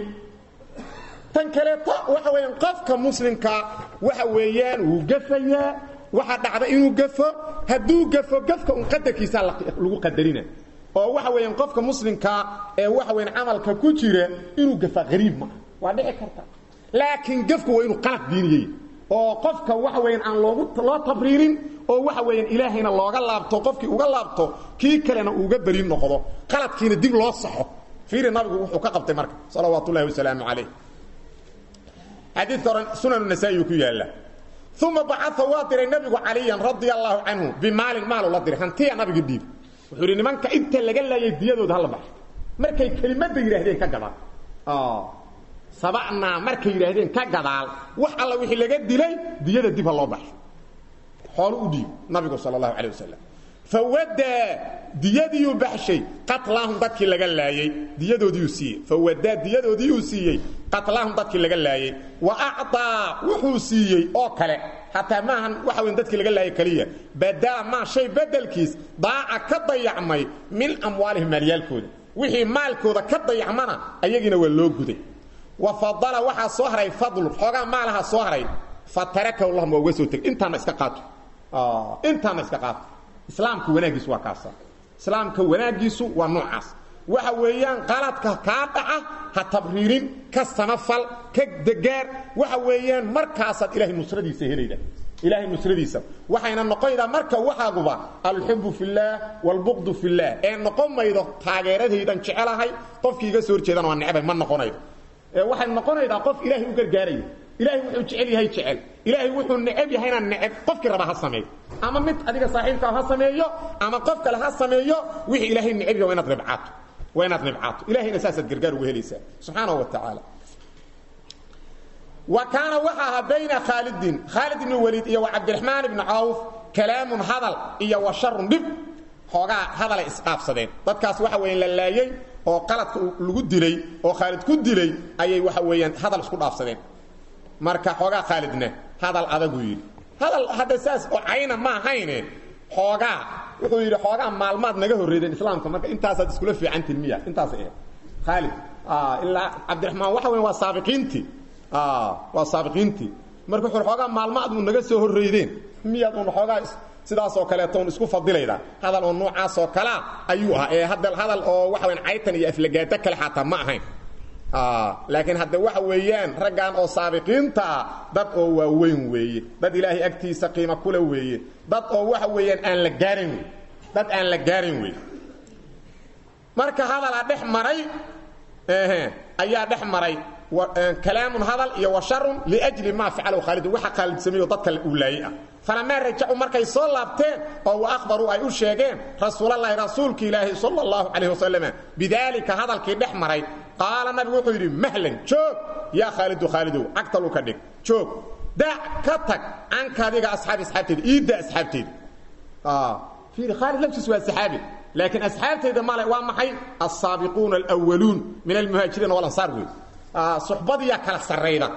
tan kaleeto waxa weeyaan qofka muslimka waxa weeyaan wuu gafayaa waxaa dhacda inuu gafo hadduu gafo gafka un qadarkiisaa lagu qadarina oo waxa weeyaan qofka muslimka ee waxa weyan camalka ku jira inuu gafaa qariib maaha waa dhici karta laakiin gafku waa inuu qalad diiniyey oo qofka waxa weyan aan loogu loo tabriirin oo waxa weeyaan ilaahayna looga laabto qofkii uga laabto kii kalena uuga beri noqdo qaladkiina dib loo saxo fiiri nabigu wuxuu ka qabtay marka salawaat ullahi wasalaamu calayh xadiidka oran sunan nasaa-i ku yaalla uma bacaa waa diray nabigu caliyan radia allaahu canhu bimaalin maalu la diray hantiya nabiga dhiib wuxuu yidhi nimanka inta laga laayay diyadooda hala baxo markay kelimadda yidhaahdeen ka gadaal sabacnaa markay yidhaahdeen ka gadaal wax alla wixii laga dilay diyada dib ha loo baxo xoolo u dhiib nabigu sal allahu calay wasalam fawadaa diyadiiyuu baxshay qatlaahum dadkii laga laayey diyadoodiiyuu siiyey fawadaa diyadoodiiyuu siiyey qatlaahum dadkii laga laayey wa acطaa wuxuu siiyey oo kale xataa maahan waxa weyn dadkii laga laayay keliya badala maa shay bedelkiis daaca ka dayacmay min amwaalihim maalyaalkooda wixii maalkooda ka dayacmana ayagiina waa loo guday wa fadala waxaa soo haray fadlu xoogaa maalaha soo haray fa tarakahu lahum waa uga soo tegay intaana iska qaato intaana iska qaato islaamka wanaagiisu waa kaasa islaamka wanaagiisu waa noocaas waxa weeyaan qaladka kaa dhaca ha tabriirin ka samafal ka degaar waxa weeyaan markaasaad ilahay nusradiisa helayda ilaahay nusradiisa waxayna noqonaydaa marka waxaaguba alxubu fillaah waalbuqdu fillaah ee noqon maydo taageeradaydan jecelahay qofkii iga soo horjeedana waa necbay ma noqonaydo ee waxay noqonaydaa qof ilaahay u gargaaraya ilaahay wuxuu jecel yahay jecel ilaahay wuxuu necab yahayna necab qofkii raba ha sameeyo ama mid adiga saaxiibkaa ha sameeyo ama qof kale ha sameeyo wixii ilaahay necab yahay waa inaad ribcaato waa inaad ribcaato ilahayna saasaad gargaar uga helaysaa subxaanahu wa tacaala wa kaana waxa ahaa bayna khaalidin khaalid ibni waliid iyo wa cabdiraxmaan ibni cawf kalaamun hadal iyo wa sharun dhib xoogaa hadalay isdhaafsadeen dadkaas waxa weeyaan la laayey oo qaladka lagu dilay oo khaalid ku dilay ayay waxa weeyaan hadal isku dhaafsadeen marka xoogaa khaalidna hadal adaguu yidhi hadal hadda saas oo cayna ma ahayne xoogaa wuxuu yidhi xoogaa maalmaad naga horreydeen islaamka marka intaasaad iskula fiicantiin miya intaas ahayd khaalid ilaa cabdiraxmaan waxa weyan waa saabiqiintii waa saabiqiintii marka wuxuu xoogaa maalmaad uu naga soo horreydeen miyaad uun xoogaa sidaasoo kaleeto un isku fadilayda hadal oo noocaasoo kalea ayuu ahaa ee hadda hadal oo waxa weyan caytan iyo aflagaado kale xataa ma ahayn laakiin hadde waxa weeyaan raggan oo saabiqiinta ah dad oo waaweyn weeye dad ilaahay agtiisa qiimo kule weeye dad oo waxa weeyaan aan la gaarin wey dad aan la gaarin wey marka hadalaa dhex maray ayaa dhex maray kalaamun hadal iyo wa sharun liajli maa facalahu khaalidun waxa khaalid sameeyo dadka uu laayey ah falamaa rajacuu markay soo laabteen oo wa akhbaruu ay u sheegeen rasuulallaahi rasuulka ilaahi sala allahu calayh wasalam bidaalika hadalkii dhex maray qaala nabigu wuxuu yidhi mahlan joog yaa khaalidu khaalidow cagtalu ka dhig joog dac ka tag canka adiga asxaabi asxaabteeda iidda asxaabteeda fiiri khaalid laftiis waa saxaabi laakiin asxaabteeda male waa maxay alsaabiquuna alwaluun min almuhaajiriina walansaar wey suxbadiyaa kala sarrayda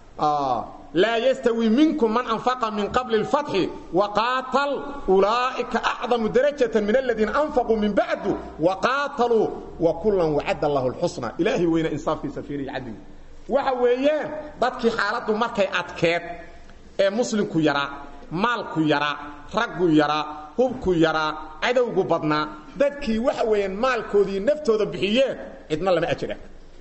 laa yastawi minkum man anfaqa min qabli اlfatxi waqaatal ulaa'ika acdamu darajata min aladiina anfaquu min bacdu waqaataluu wakulan wacadda allahu اlxusna ilaahay weyna insaafkiisa fiiriya cadliga waxa weeyaan dadkii xaaladdu markay adkeed ee muslimku yaraa maalku yaraa raggu yaraa hubku yaraa cadowgu badnaa dadkii waxa weeyaan maalkoodii naftooda bixiyeen cidna lama ajira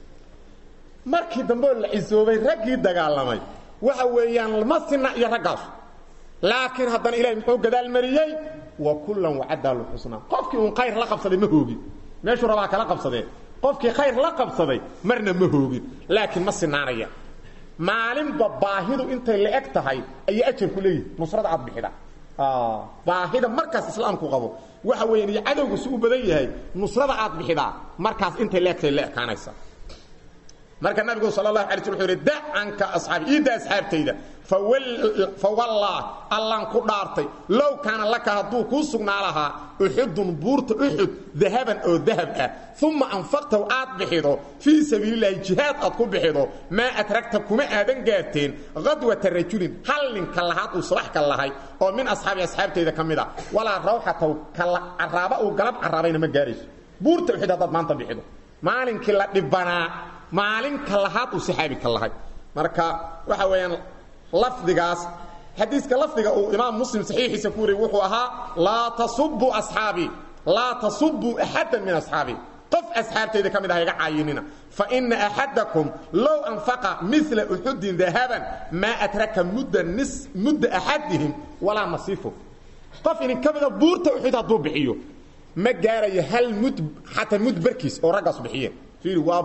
markii dambe oo la cisoobay raggii dagaalamay waxa weeyaan ma sina iyo raggaas laakiin haddana ilahay muxuu gadaal mariyey wa kullan wacaddaa lxusnaa qofkii uun khayr la qabsaday ma hoogin meeshuu rabaa kala qabsadee qofkii khayr la qabsaday marna ma hoogin laakiin ma sinaanaya maalinba baahidu intay la eg tahay ayay ajarku leeyihi nusrada aad bixida baahida markaas islaamku qabo waxa weeyaan iyo cadowgu si u badan yahay nusrada aad bixidaa markaas intay la egtahay la ekaanaysa marka nabigu sal اlahu ala sl wuxuu yidhi da canka asxaabi iidda asxaabtayda fawallah allaan ku dhaartay low kaana laka hadduu kuu sugnaa lahaa uxudun buurta uxud dahaban oo dahab ah uma anfaqtahu aad bixido fii sabiililahi jihaad aad ku bixido maa adragta kuma aadan gaarteen qadwata rajulin hal ninka lahaad uu subax ka lahay oo min asxaabi asxaabtayda ka mid a walaa rawxataw caraaba uu galab caraabayna ma gaarayso buurta uxud haddaad maanta bixido maalinkii la dhibanaa maalinka lahaad uu saxaabi ka lahay marka waxa weeyaan lafdigaas xadiiska lafdiga uu imaam muslim saxiixiisa ku wariyey wuxuu ahaa laa tasubuu asxaabii laa tasubuu axaddan min asxaabii qof asxaabtayda ka mid ah iga caayinina faina axadakum low anfaqa mila uxudin dahaban maa adraka mudda nis mudda axadihim walaa nasiifo qof idin ka mida buurta uxud hadduu bixiyo ma gaarayo hal mud xataa mud barkiis oo raggaas bixiyeen